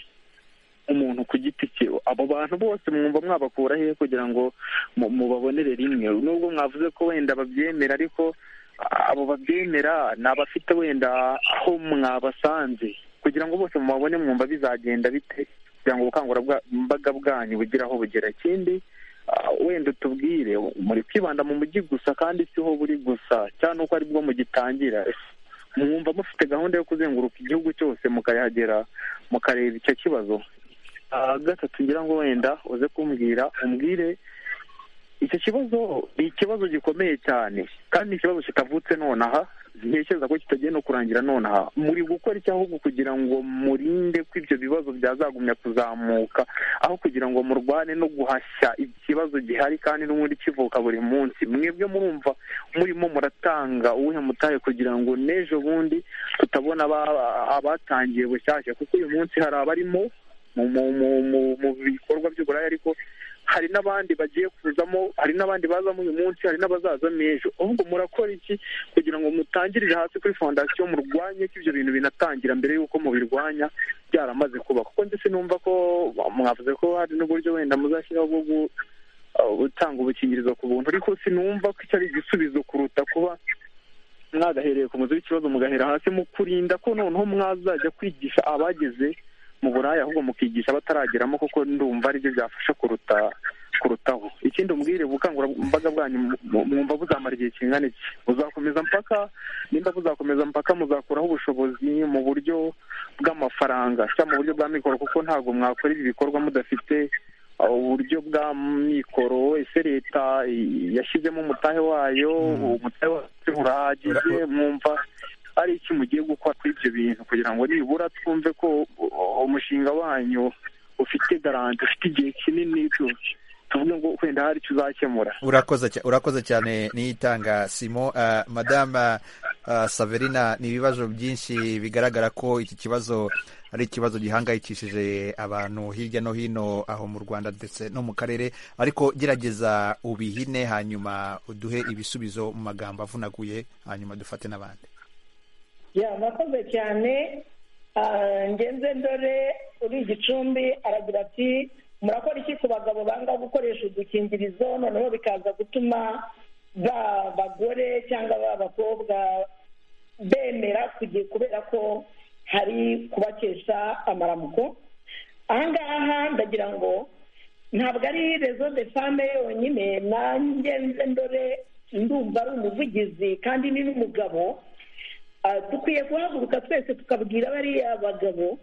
umuntu ku giti cye abo bantu bose mwumva mwabakura hehe kugira ngo mubabonere rimwe nubwo mwavuze ko wenda babyemera ariko abo babyemera ni abafite wenda aho mwabasanze kugira ngo bose mubabone mwumva bizagenda bite kugira ngo ubukangurambaga bwanyu bugire aho bugera ikindi wenda utubwire muri kwibanda mu mujyi gusa kandi siho buri gusa cyane uko aribwo mugitangira mwumva mufite gahunda yo kuzenguruka igihugu cyose mukayahagera mukareba icyo kibazo gatatu ngira ngo wenda uze kumbwira umbwire icyo kibazo ni ikibazo gikomeye cyane kandi ni ikibazo kitavutse nonaha ntekereza ko kitagenda kurangira nonaha muri gukora iki ahubwo kugira ngo murinde ko ibyo bibazo byazagumya kuzamuka aho kugira ngo murwane no guhashya ikibazo gihari kandi n'ubundi kivuka buri munsi mwebwe murumva murimo muratanga uwuhe mutahe kugira ngo n'ejo bundi tutabona abatangiye bushyashya kuko uyu munsi hari abarimo mu bikorwa by'uburaya ariko hari n'abandi bagiye kuzamo hari n'abandi bazamo uyu munsi hari n'abazazamo ejo ahubwo murakora iki kugira ngo mutangirire hasi kuri fondasiyo murwanye ko ibyo bintu binatangira mbere y'uko mubirwanya byaramaze kuba kuko ndetse numva ko mwavuze ko hari n'uburyo wenda muzashyiraho bwo gutanga ubukingirizo ku buntu ariko sinumva ko icyo ari igisubizo kuruta kuba mwagahereye ku muzi w'ikibazo mugahera hasi mu kurinda ko noneho mwazajya kwigisha abageze mu buraya ahubwo mukigisha batarageramo kuko ndumva aribyo byafasha kuruta kurutaho ikindi umubwire ubukangurambaga bwanyu mwumva buzamara igihe kingana iki buzakomeza mpaka nimba buzakomeza mpaka muzakuraho ubushobozi mu buryo bw'amafaranga cyangwa mu buryo bwa mikoro kuko ntabwo mwakora ibi bikorwa mudafite uburyo bwa mikoro ese leta yashyizemo umutahe wayo umutahe wayo urahagije mwumva ari iki mugiye gukora kuri ibyo bintu kugira ngo nibura twumve ko umushinga wanyu ufite garanti ufite igihe kinini cyose tuvuge ngo wenda hari icyo uzakemura urakoze cyane niyitanga simo uh, madama uh, saverina ni ibibazo byinshi bigaragara ko iki kibazo ari ikibazo gihangayikishije abantu hirya no hino aho mu rwanda ndetse no mu karere ariko gerageza ubihine hanyuma uduhe ibisubizo mu magambo avunaguye hanyuma dufate n'abandi murakoze cyane ngenze ndore uri igicumbi aragira ati murakora iki ku bagabo banga gukoresha udukingirizo noneho bikaza gutuma ba bagore cyangwa ba bakobwa bemera kugiye kubera ko hari kubakesha amaramuko ahangaha ndagira ngo ntabwo ari rezo de fame yonyine nanjye nze ndore ndumva ari umuvugizi kandi ni n'umugabo dukwiye guhaguruka twese tukabwira bariya bagabo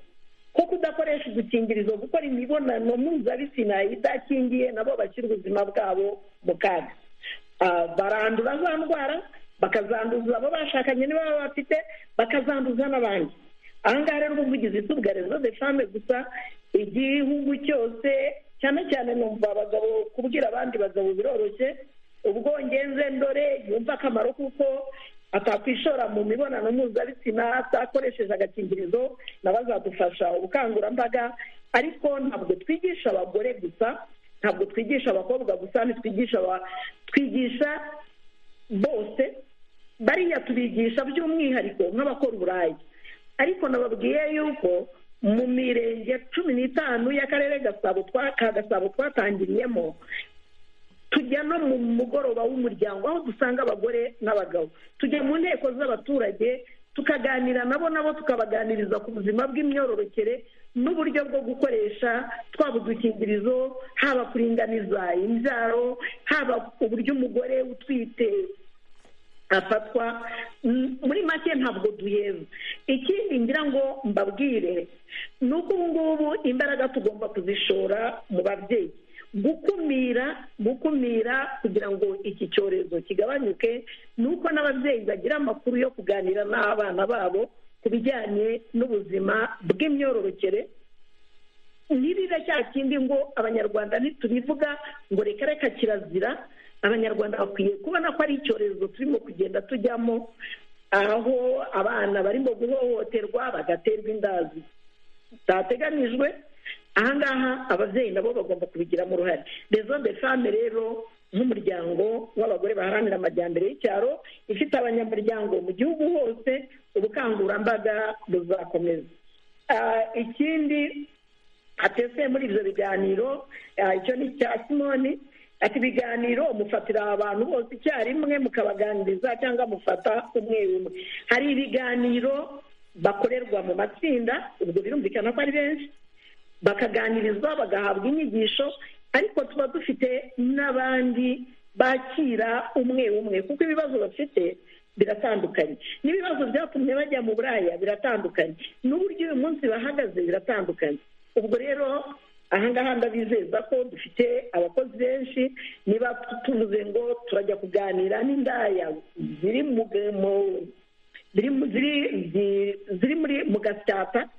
ko kudakoresha udukingirizo gukora imibonano mpuzabitsina idakingiye nabo bashyira ubuzima bwabo mu kaga barandura za ndwara bakazanduza abo bashakanye niba baba bafite bakazanduza n'abandi ahangaha rero ubuvugizi tubwa rezo de fame gusa igihugu cyose cyane cyane numva abagabo kubwira abandi bagabo biroroshye ubwo ngenze ndore yumva akamaro kuko atakwishora mu mibonano mpuzabitsina atakoresheje agakingirizo nabo azadufasha ubukangurambaga ariko ntabwo twigisha abagore gusa ntabwo twigisha abakobwa gusa ntitwigisha twigisha bose bariya tubigisha by'umwihariko nk'abakora uburayi ariko nababwiye yuko mu mirenge cumi n'itanu y'akarere ka gasabo twatangiriyemo tujya no mu mugoroba w'umuryango aho dusanga abagore n'abagabo tujya mu nteko z'abaturage tukaganira nabo nabo tukabaganiriza ku buzima bw'imyororokere n'uburyo bwo gukoresha twaba udukingirizo haba kuringaniza imbyaro haba uburyo umugore utwite afatwa muri make ntabwo duheza ikindi ngira ngo mbabwire ni uko ubu ngubu imbaraga tugomba kuzishora mu babyeyi gukumira gukumira kugira ngo iki cyorezo kigabanyuke ni uko n'ababyeyi bagira amakuru yo kuganira n'abana babo ku bijyanye n'ubuzima bw'imyororokere ntiribe cya kindi ngo abanyarwanda ntitubivuga ngo reka reka kirazira abanyarwanda bakwiye kubona ko ari icyorezo turimo kugenda tujyamo aho abana barimo guhohoterwa bagaterwa indazi zitateganyijwe ahangaha ababyeyi nabo bagomba kubigiramo uruhare rezo de fame rero nk'umuryango w'abagore baharanira amajyambere y'icyaro ifite abanyamuryango mu gihugu hose ubukangurambaga buzakomeza ikindi hateseye muri ibyo biganiro icyo ni icya simoni ati ibiganiro mufatira abantu bose icyarimwe mukabaganiriza cyangwa mufata umwe umwe hari ibiganiro bakorerwa mu matsinda ubwo birumvikana ko ari benshi bakaganirizwa bagahabwa inyigisho ariko tuba dufite n'abandi bakira umwe umwe kuko ibibazo bafite biratandukanye n'ibibazo byatumye bajya mu buraya biratandukanye n'uburyo uyu munsi bahagaze biratandukanye ubwo rero ahangaha ndabizeza ko dufite abakozi benshi niba tuvuze ngo turajya kuganira n'indaya ziri muri mu gasyata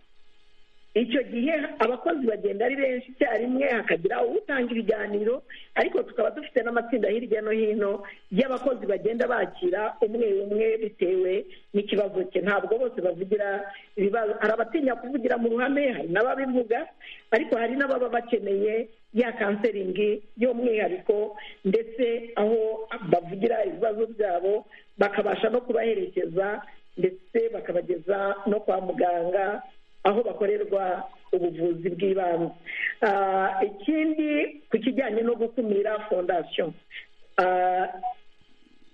icyo gihe abakozi bagenda ari benshi icyarimwe hakagira utanga ibiganiro ariko tukaba dufite n'amatsinda hirya no hino y'abakozi bagenda bakira umwe umwe bitewe n'ikibazo cye ntabwo bose bavugira ibibazo hari abatinya kuvugira mu ruhame hari n'ababivuga ariko hari n'ababa bakeneye ya kanseringi y'umwihariko ndetse aho bavugira ibibazo byabo bakabasha no kubaherekeza ndetse bakabageza no kwa muganga aho bakorerwa ubuvuzi bw'ibanze ikindi ku kijyanye no gukumira fondasiyo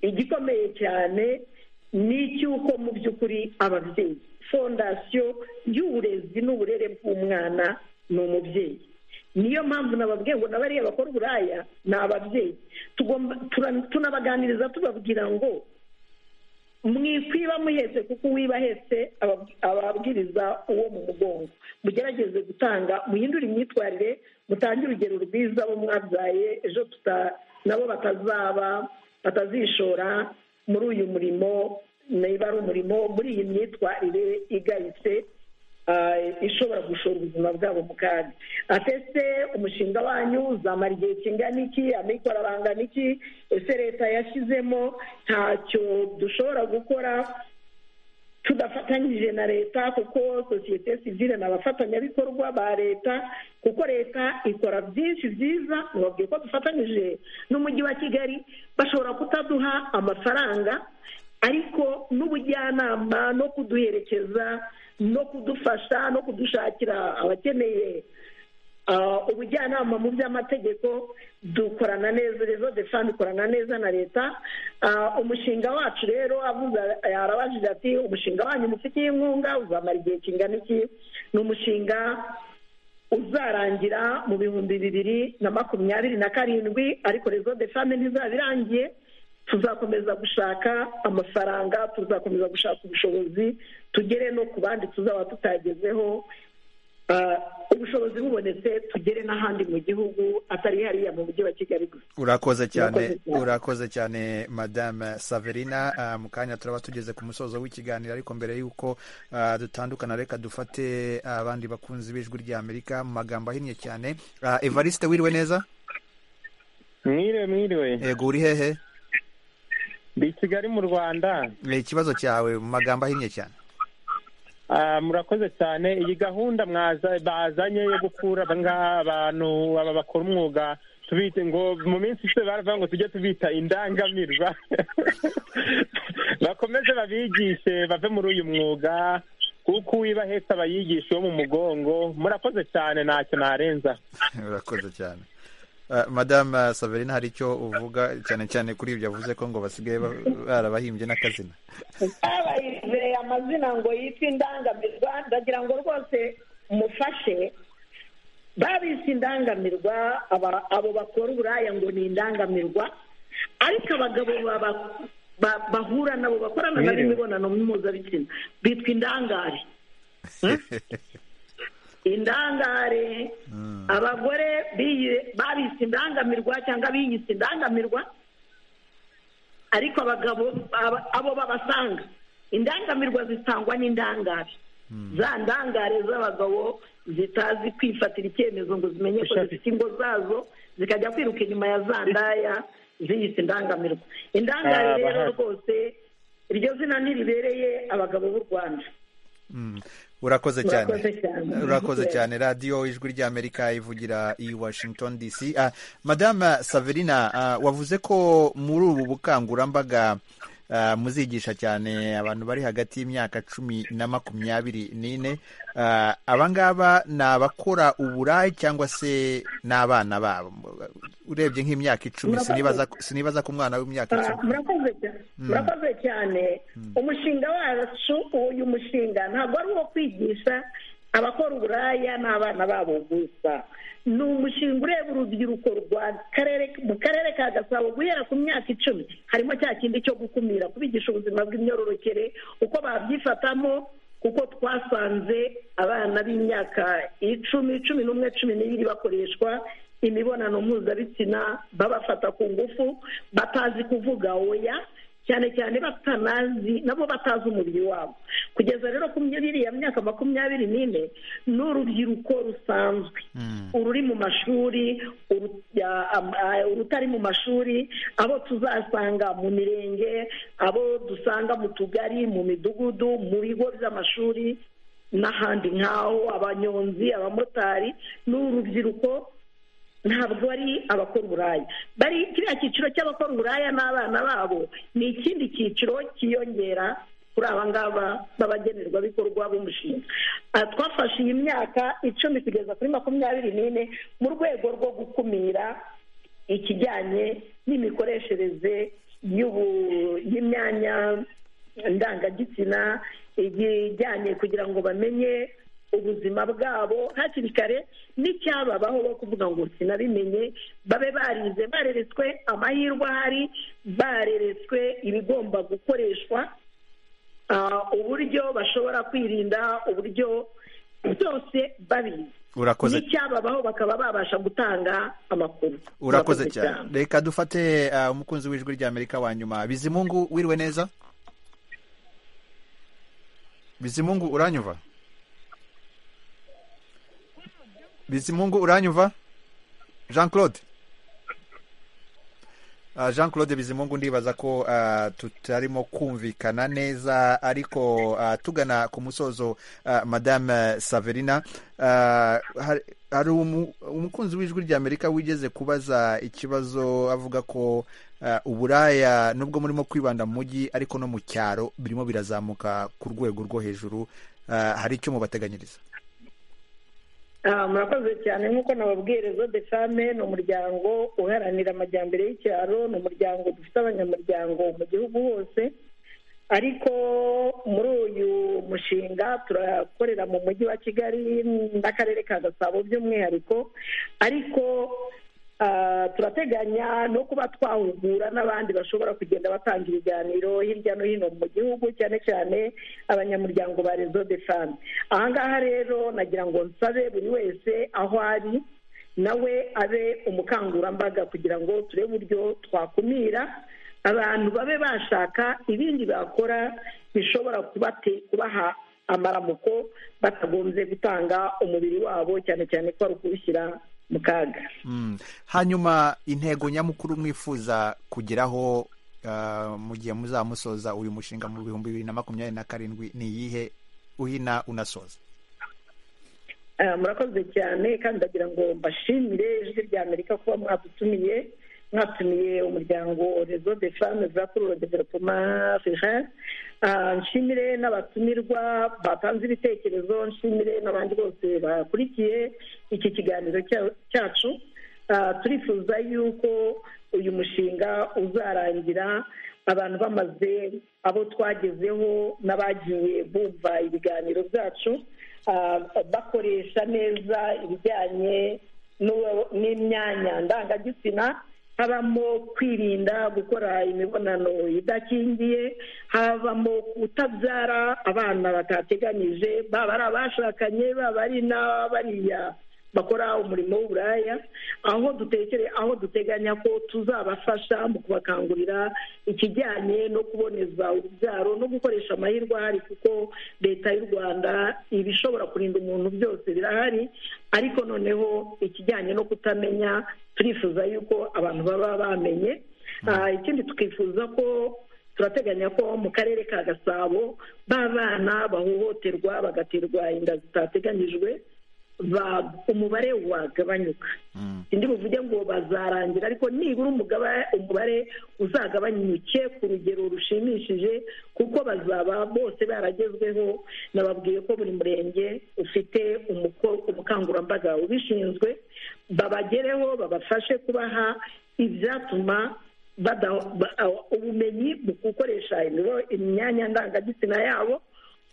igikomeye cyane ni icy'uko mu by'ukuri ababyeyi fondasiyo y'uburezi n'uburere bw'umwana ni umubyeyi niyo mpamvu nababwiye ngo nabariya bakora uburaya ni ababyeyi tugomba tunabaganiriza tubabwira ngo mwikwiba muhetse kuko uwiba ahetse ababwiriza uwo mu mugongo mugerageze gutanga muhindure imyitwarire mutange urugero rwiza bo mwabyaye ejo nabo batazaba batazishora muri uyu murimo niba ari umurimo muri iyi myitwarire igayitse ishobora gushora ubuzima bwabo mu kaga atese umushinga wanyu uzamara igihe kingana iki amikoro arangana iki ese leta yashyizemo ntacyo dushobora gukora tudafatanyije na leta kuko sosiyete sivire ni abafatanyabikorwa ba leta kuko leta ikora byinshi byiza ntibabwiye ko dufatanyije n'umujyi wa kigali bashobora kutaduha amafaranga ariko n'ubujyanama no kuduherekeza no kudufasha no kudushakira abakeneye ubujyanama mu by'amategeko dukorana neza rezo defani ikorana neza na leta umushinga wacu rero arabajije ati umushinga wanyu mufitiye inkunga uzamara igihe kingana iki ni umushinga uzarangira mu bihumbi bibiri na makumyabiri na karindwi ariko rezo defani ntizaba irangiye tuzakomeza gushaka amafaranga tuzakomeza gushaka ubushobozi tugere no ku bandi tuzaba tutagezeho ubushobozi bubonetse tugere n'ahandi mu gihugu atari hariya mu mujyi wa kigali gusa urakoze cyane urakoze cyane madame saverina mu kanya turaba tugeze ku musozo w'ikiganiro ariko mbere y'uko dutandukana reka dufate abandi bakunzi b'ijwi ry'amerika mu magambo ahinnye cyane evariste wiriwe neza mwiriwe mwiriwe yego uri hehe ndi kigali mu rwanda ikibazo cyawe mu magambo ahinnye cyane murakoze cyane iyi gahunda bazanye yo gukura abantu aba bakora umwuga tubite ngo mu minsi ishize baravuga ngo tujye tubita indangamirwa bakomeze babigishe bave muri uyu mwuga kuko uwiba ahetse abayigisha uwo mu mugongo murakoze cyane ntacyo narenza murakoze cyane madame saverina hari icyo uvuga cyane cyane kuri ibyo yavuze ko ngo basigaye barabahimbye n'akazina babahimbye amazina ngo yitwe indangamirwa ndagira ngo rwose mufashe babise indangamirwa abo bakora uburaya ngo ni indangamirwa ariko abagabo bahura nabo bakorana nabo imibonano mpuzabitsina bitwa indangare indangare abagore babise indangamirwa cyangwa biyise indangamirwa ariko abagabo abo babasanga indangamirwa zitangwa n'indangare za ndangare z'abagabo zitazi kwifatira icyemezo ngo zimenye ko zifite ingo zazo zikajya kwiruka inyuma ya za ndaya ziyise indangamirwa indangare rero rwose iryo zina ntiribereye abagabo b'u rwanda urakoze cyane urakoze cyane radiyo ijwi ry'amerika ivugira i washington dc madame saverina wavuze ko muri ubu bukangurambaga muzigisha cyane abantu bari hagati y'imyaka cumi na makumyabiri n'ine abangaba ni abakora uburayi cyangwa se n'abana babo urebye nk'imyaka icumi sinibaza ko umwana w'imyaka icumi murakoze cyane umushinga wacu uyu mushinga ntabwo ari uwo kwigisha abakora uburaya n'abana babo gusa ni umushinga ureba urubyiruko mu karere ka gasabo guhera ku myaka icumi harimo cya kindi cyo gukumira kubigisha ubuzima bw'imyororokere uko babyifatamo kuko twasanze abana b'imyaka icumi cumi n'umwe cumi n'ibiri bakoreshwa imibonano mpuzabitsina babafata ku ngufu batazi kuvuga oya cyane cyane batanazi nabo batazi umubiri wabo kugeza rero ku ya myaka makumyabiri n'ine ni urubyiruko rusanzwe ururi mu mashuri urutari mu mashuri abo tuzasanga mu mirenge abo dusanga mu tugari mu midugudu mu bigo by'amashuri n'ahandi nk'aho abanyonzi abamotari ni urubyiruko ntabwo ari abakora uburaya bari kiriya cyiciro cy'abakora uburaya n'abana babo ni ikindi cyiciro cyiyongera kuri aba ngaba b'abagenerwabikorwa b'umushinga twafashe iyi myaka icumi kugeza kuri makumyabiri n'ine mu rwego rwo gukumira ikijyanye n'imikoreshereze y'imyanya ndangagitsina ijyanye kugira ngo bamenye ubuzima bwabo hakiri kare n'icyababaho bo kuvuga ngo sinabimenye babe barize bareretswe amahirwe ahari bareretswe ibigomba gukoreshwa uburyo bashobora kwirinda uburyo byose babizi urakoze n'icyababaho bakaba babasha gutanga amakuru urakoze cyane reka dufate uh, umukunzi w'ijwi rya amerika wa nyuma bizimungu wiriwe neza bizimungu uranyuva bizimungu uranyuva jean claude Uh, jean claude bizimungu ndibaza ko uh, tutarimo kumvikana neza ariko uh, tugana ku musozo madame saverina hari umukunzi w'ijwi rya amerika wigeze kubaza ikibazo avuga ko uburaya nubwo murimo kwibanda mu mujyi ariko no mu cyaro birimo birazamuka ku rwego rwo hejuru hari icyo mubateganyiriza murakoze cyane nk'uko nababwiye de fame ni umuryango uharanira amajyambere y'icyaro ni umuryango dufite abanyamuryango mu gihugu hose ariko muri uyu mushinga turakorera mu mujyi wa kigali n'akarere ka gasabo by'umwihariko ariko turateganya no kuba twahugura n'abandi bashobora kugenda batanga ibiganiro hirya no hino mu gihugu cyane cyane abanyamuryango ba rezo de fame ahangaha rero nagira ngo nsabe buri wese aho ari nawe abe umukangurambaga kugira ngo turebe uburyo twakumira abantu babe bashaka ibindi bakora bishobora kubaha amaramuko batagombye gutanga umubiri wabo cyane cyane ko ari ukuwushyira mu kaga hanyuma intego nyamukuru mwifuza kugeraho mu gihe muzamusoza uyu mushinga mu bihumbi bibiri na makumyabiri na karindwi ni iyihe uhina unasoza murakoze cyane kandi ndagira ngo mbashimire ijwi rya amerika kuba mwadutumiye mwatumiye umuryango rezo de fame za kururo developoma fejan nshimire n'abatumirwa batanze ibitekerezo nshimire n'abandi bose bakurikiye iki kiganiro cyacu turifuza yuko uyu mushinga uzarangira abantu bamaze abo twagezeho n'abagiye bumva ibiganiro byacu bakoresha neza ibijyanye n'imyanya ndangagitsina habamo kwirinda gukora imibonano idakingiye habamo kutabyara abana batateganyije baba ari abashakanye baba ari n'abariya bakora umurimo w'uburaya aho dutekere aho duteganya ko tuzabafasha mu kubakangurira ikijyanye no kuboneza urubyaro no gukoresha amahirwe ahari kuko leta y'u rwanda ibishobora kurinda umuntu byose birahari ariko noneho ikijyanye no kutamenya turifuza yuko abantu baba bamenye ikindi tukifuza ko turateganya ko mu karere ka gasabo b'abana bahohoterwa bagaterwa inda zitateganyijwe umubare wagabanyuka indi buvuge ngo bazarangira ariko nibura umubare uzagabanyuke ku rugero rushimishije kuko bazaba bose baragezweho nababwiye ko buri murenge ufite umukangurambaga ubishinzwe babagereho babafashe kubaha ibyatuma ubumenyi mu gukoresha imyanya ndangagitsina yabo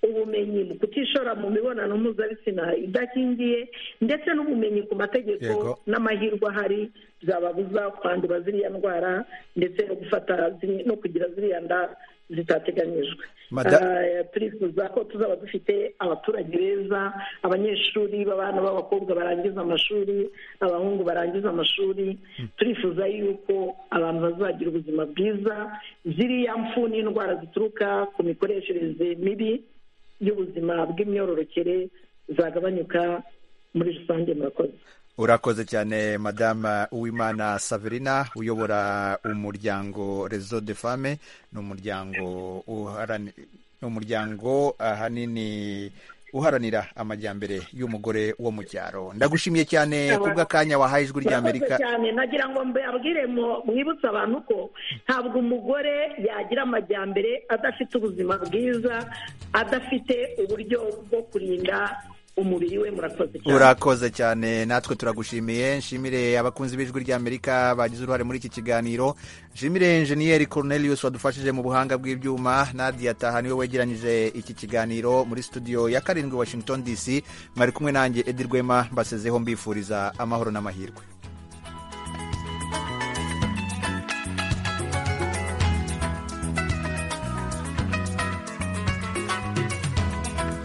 ubumenyi mu kutishora mu mibonano mpuzabitsina idakingiye ndetse n'ubumenyi ku mategeko n'amahirwe ahari byababuza kwandura ziriya ndwara ndetse no gufata no kugira ziriya nda zitateganyijwe turifuza ko tuzaba dufite abaturage beza abanyeshuri b'abana b'abakobwa barangiza amashuri abahungu barangiza amashuri turifuza yuko abantu bazagira ubuzima bwiza ziriya mfu n'indwara zituruka ku mikoreshereze mibi y'ubuzima bw'imyororokere zagabanyuka muri rusange murakoze urakoze cyane madame uwimana saverina uyobora umuryango rezo de fame ni umuryango ni umuryango ahanini uharanira amajyambere y'umugore wo mu cyaro ndagushimiye cyane kubw'akanya wahaye ijwi rya amerika cyane nagira ngo mbabwire mwibutse abantu ko ntabwo umugore yagira amajyambere adafite ubuzima bwiza adafite uburyo bwo kurinda umubiri we murakoze cyane urakoze cyane natwe turagushimiye nshimire abakunzi b'ijwi ry'amerika bagize uruhare muri iki kiganiro nshimire enjeniyeri Cornelius wadufashije mu buhanga bw'ibyuma Nadia Taha niwe wegeranyije iki kiganiro muri studio ya karindwi Washington DC mwari kumwe nanjye Edi Rwema mbasezeho mbifuriza amahoro n'amahirwe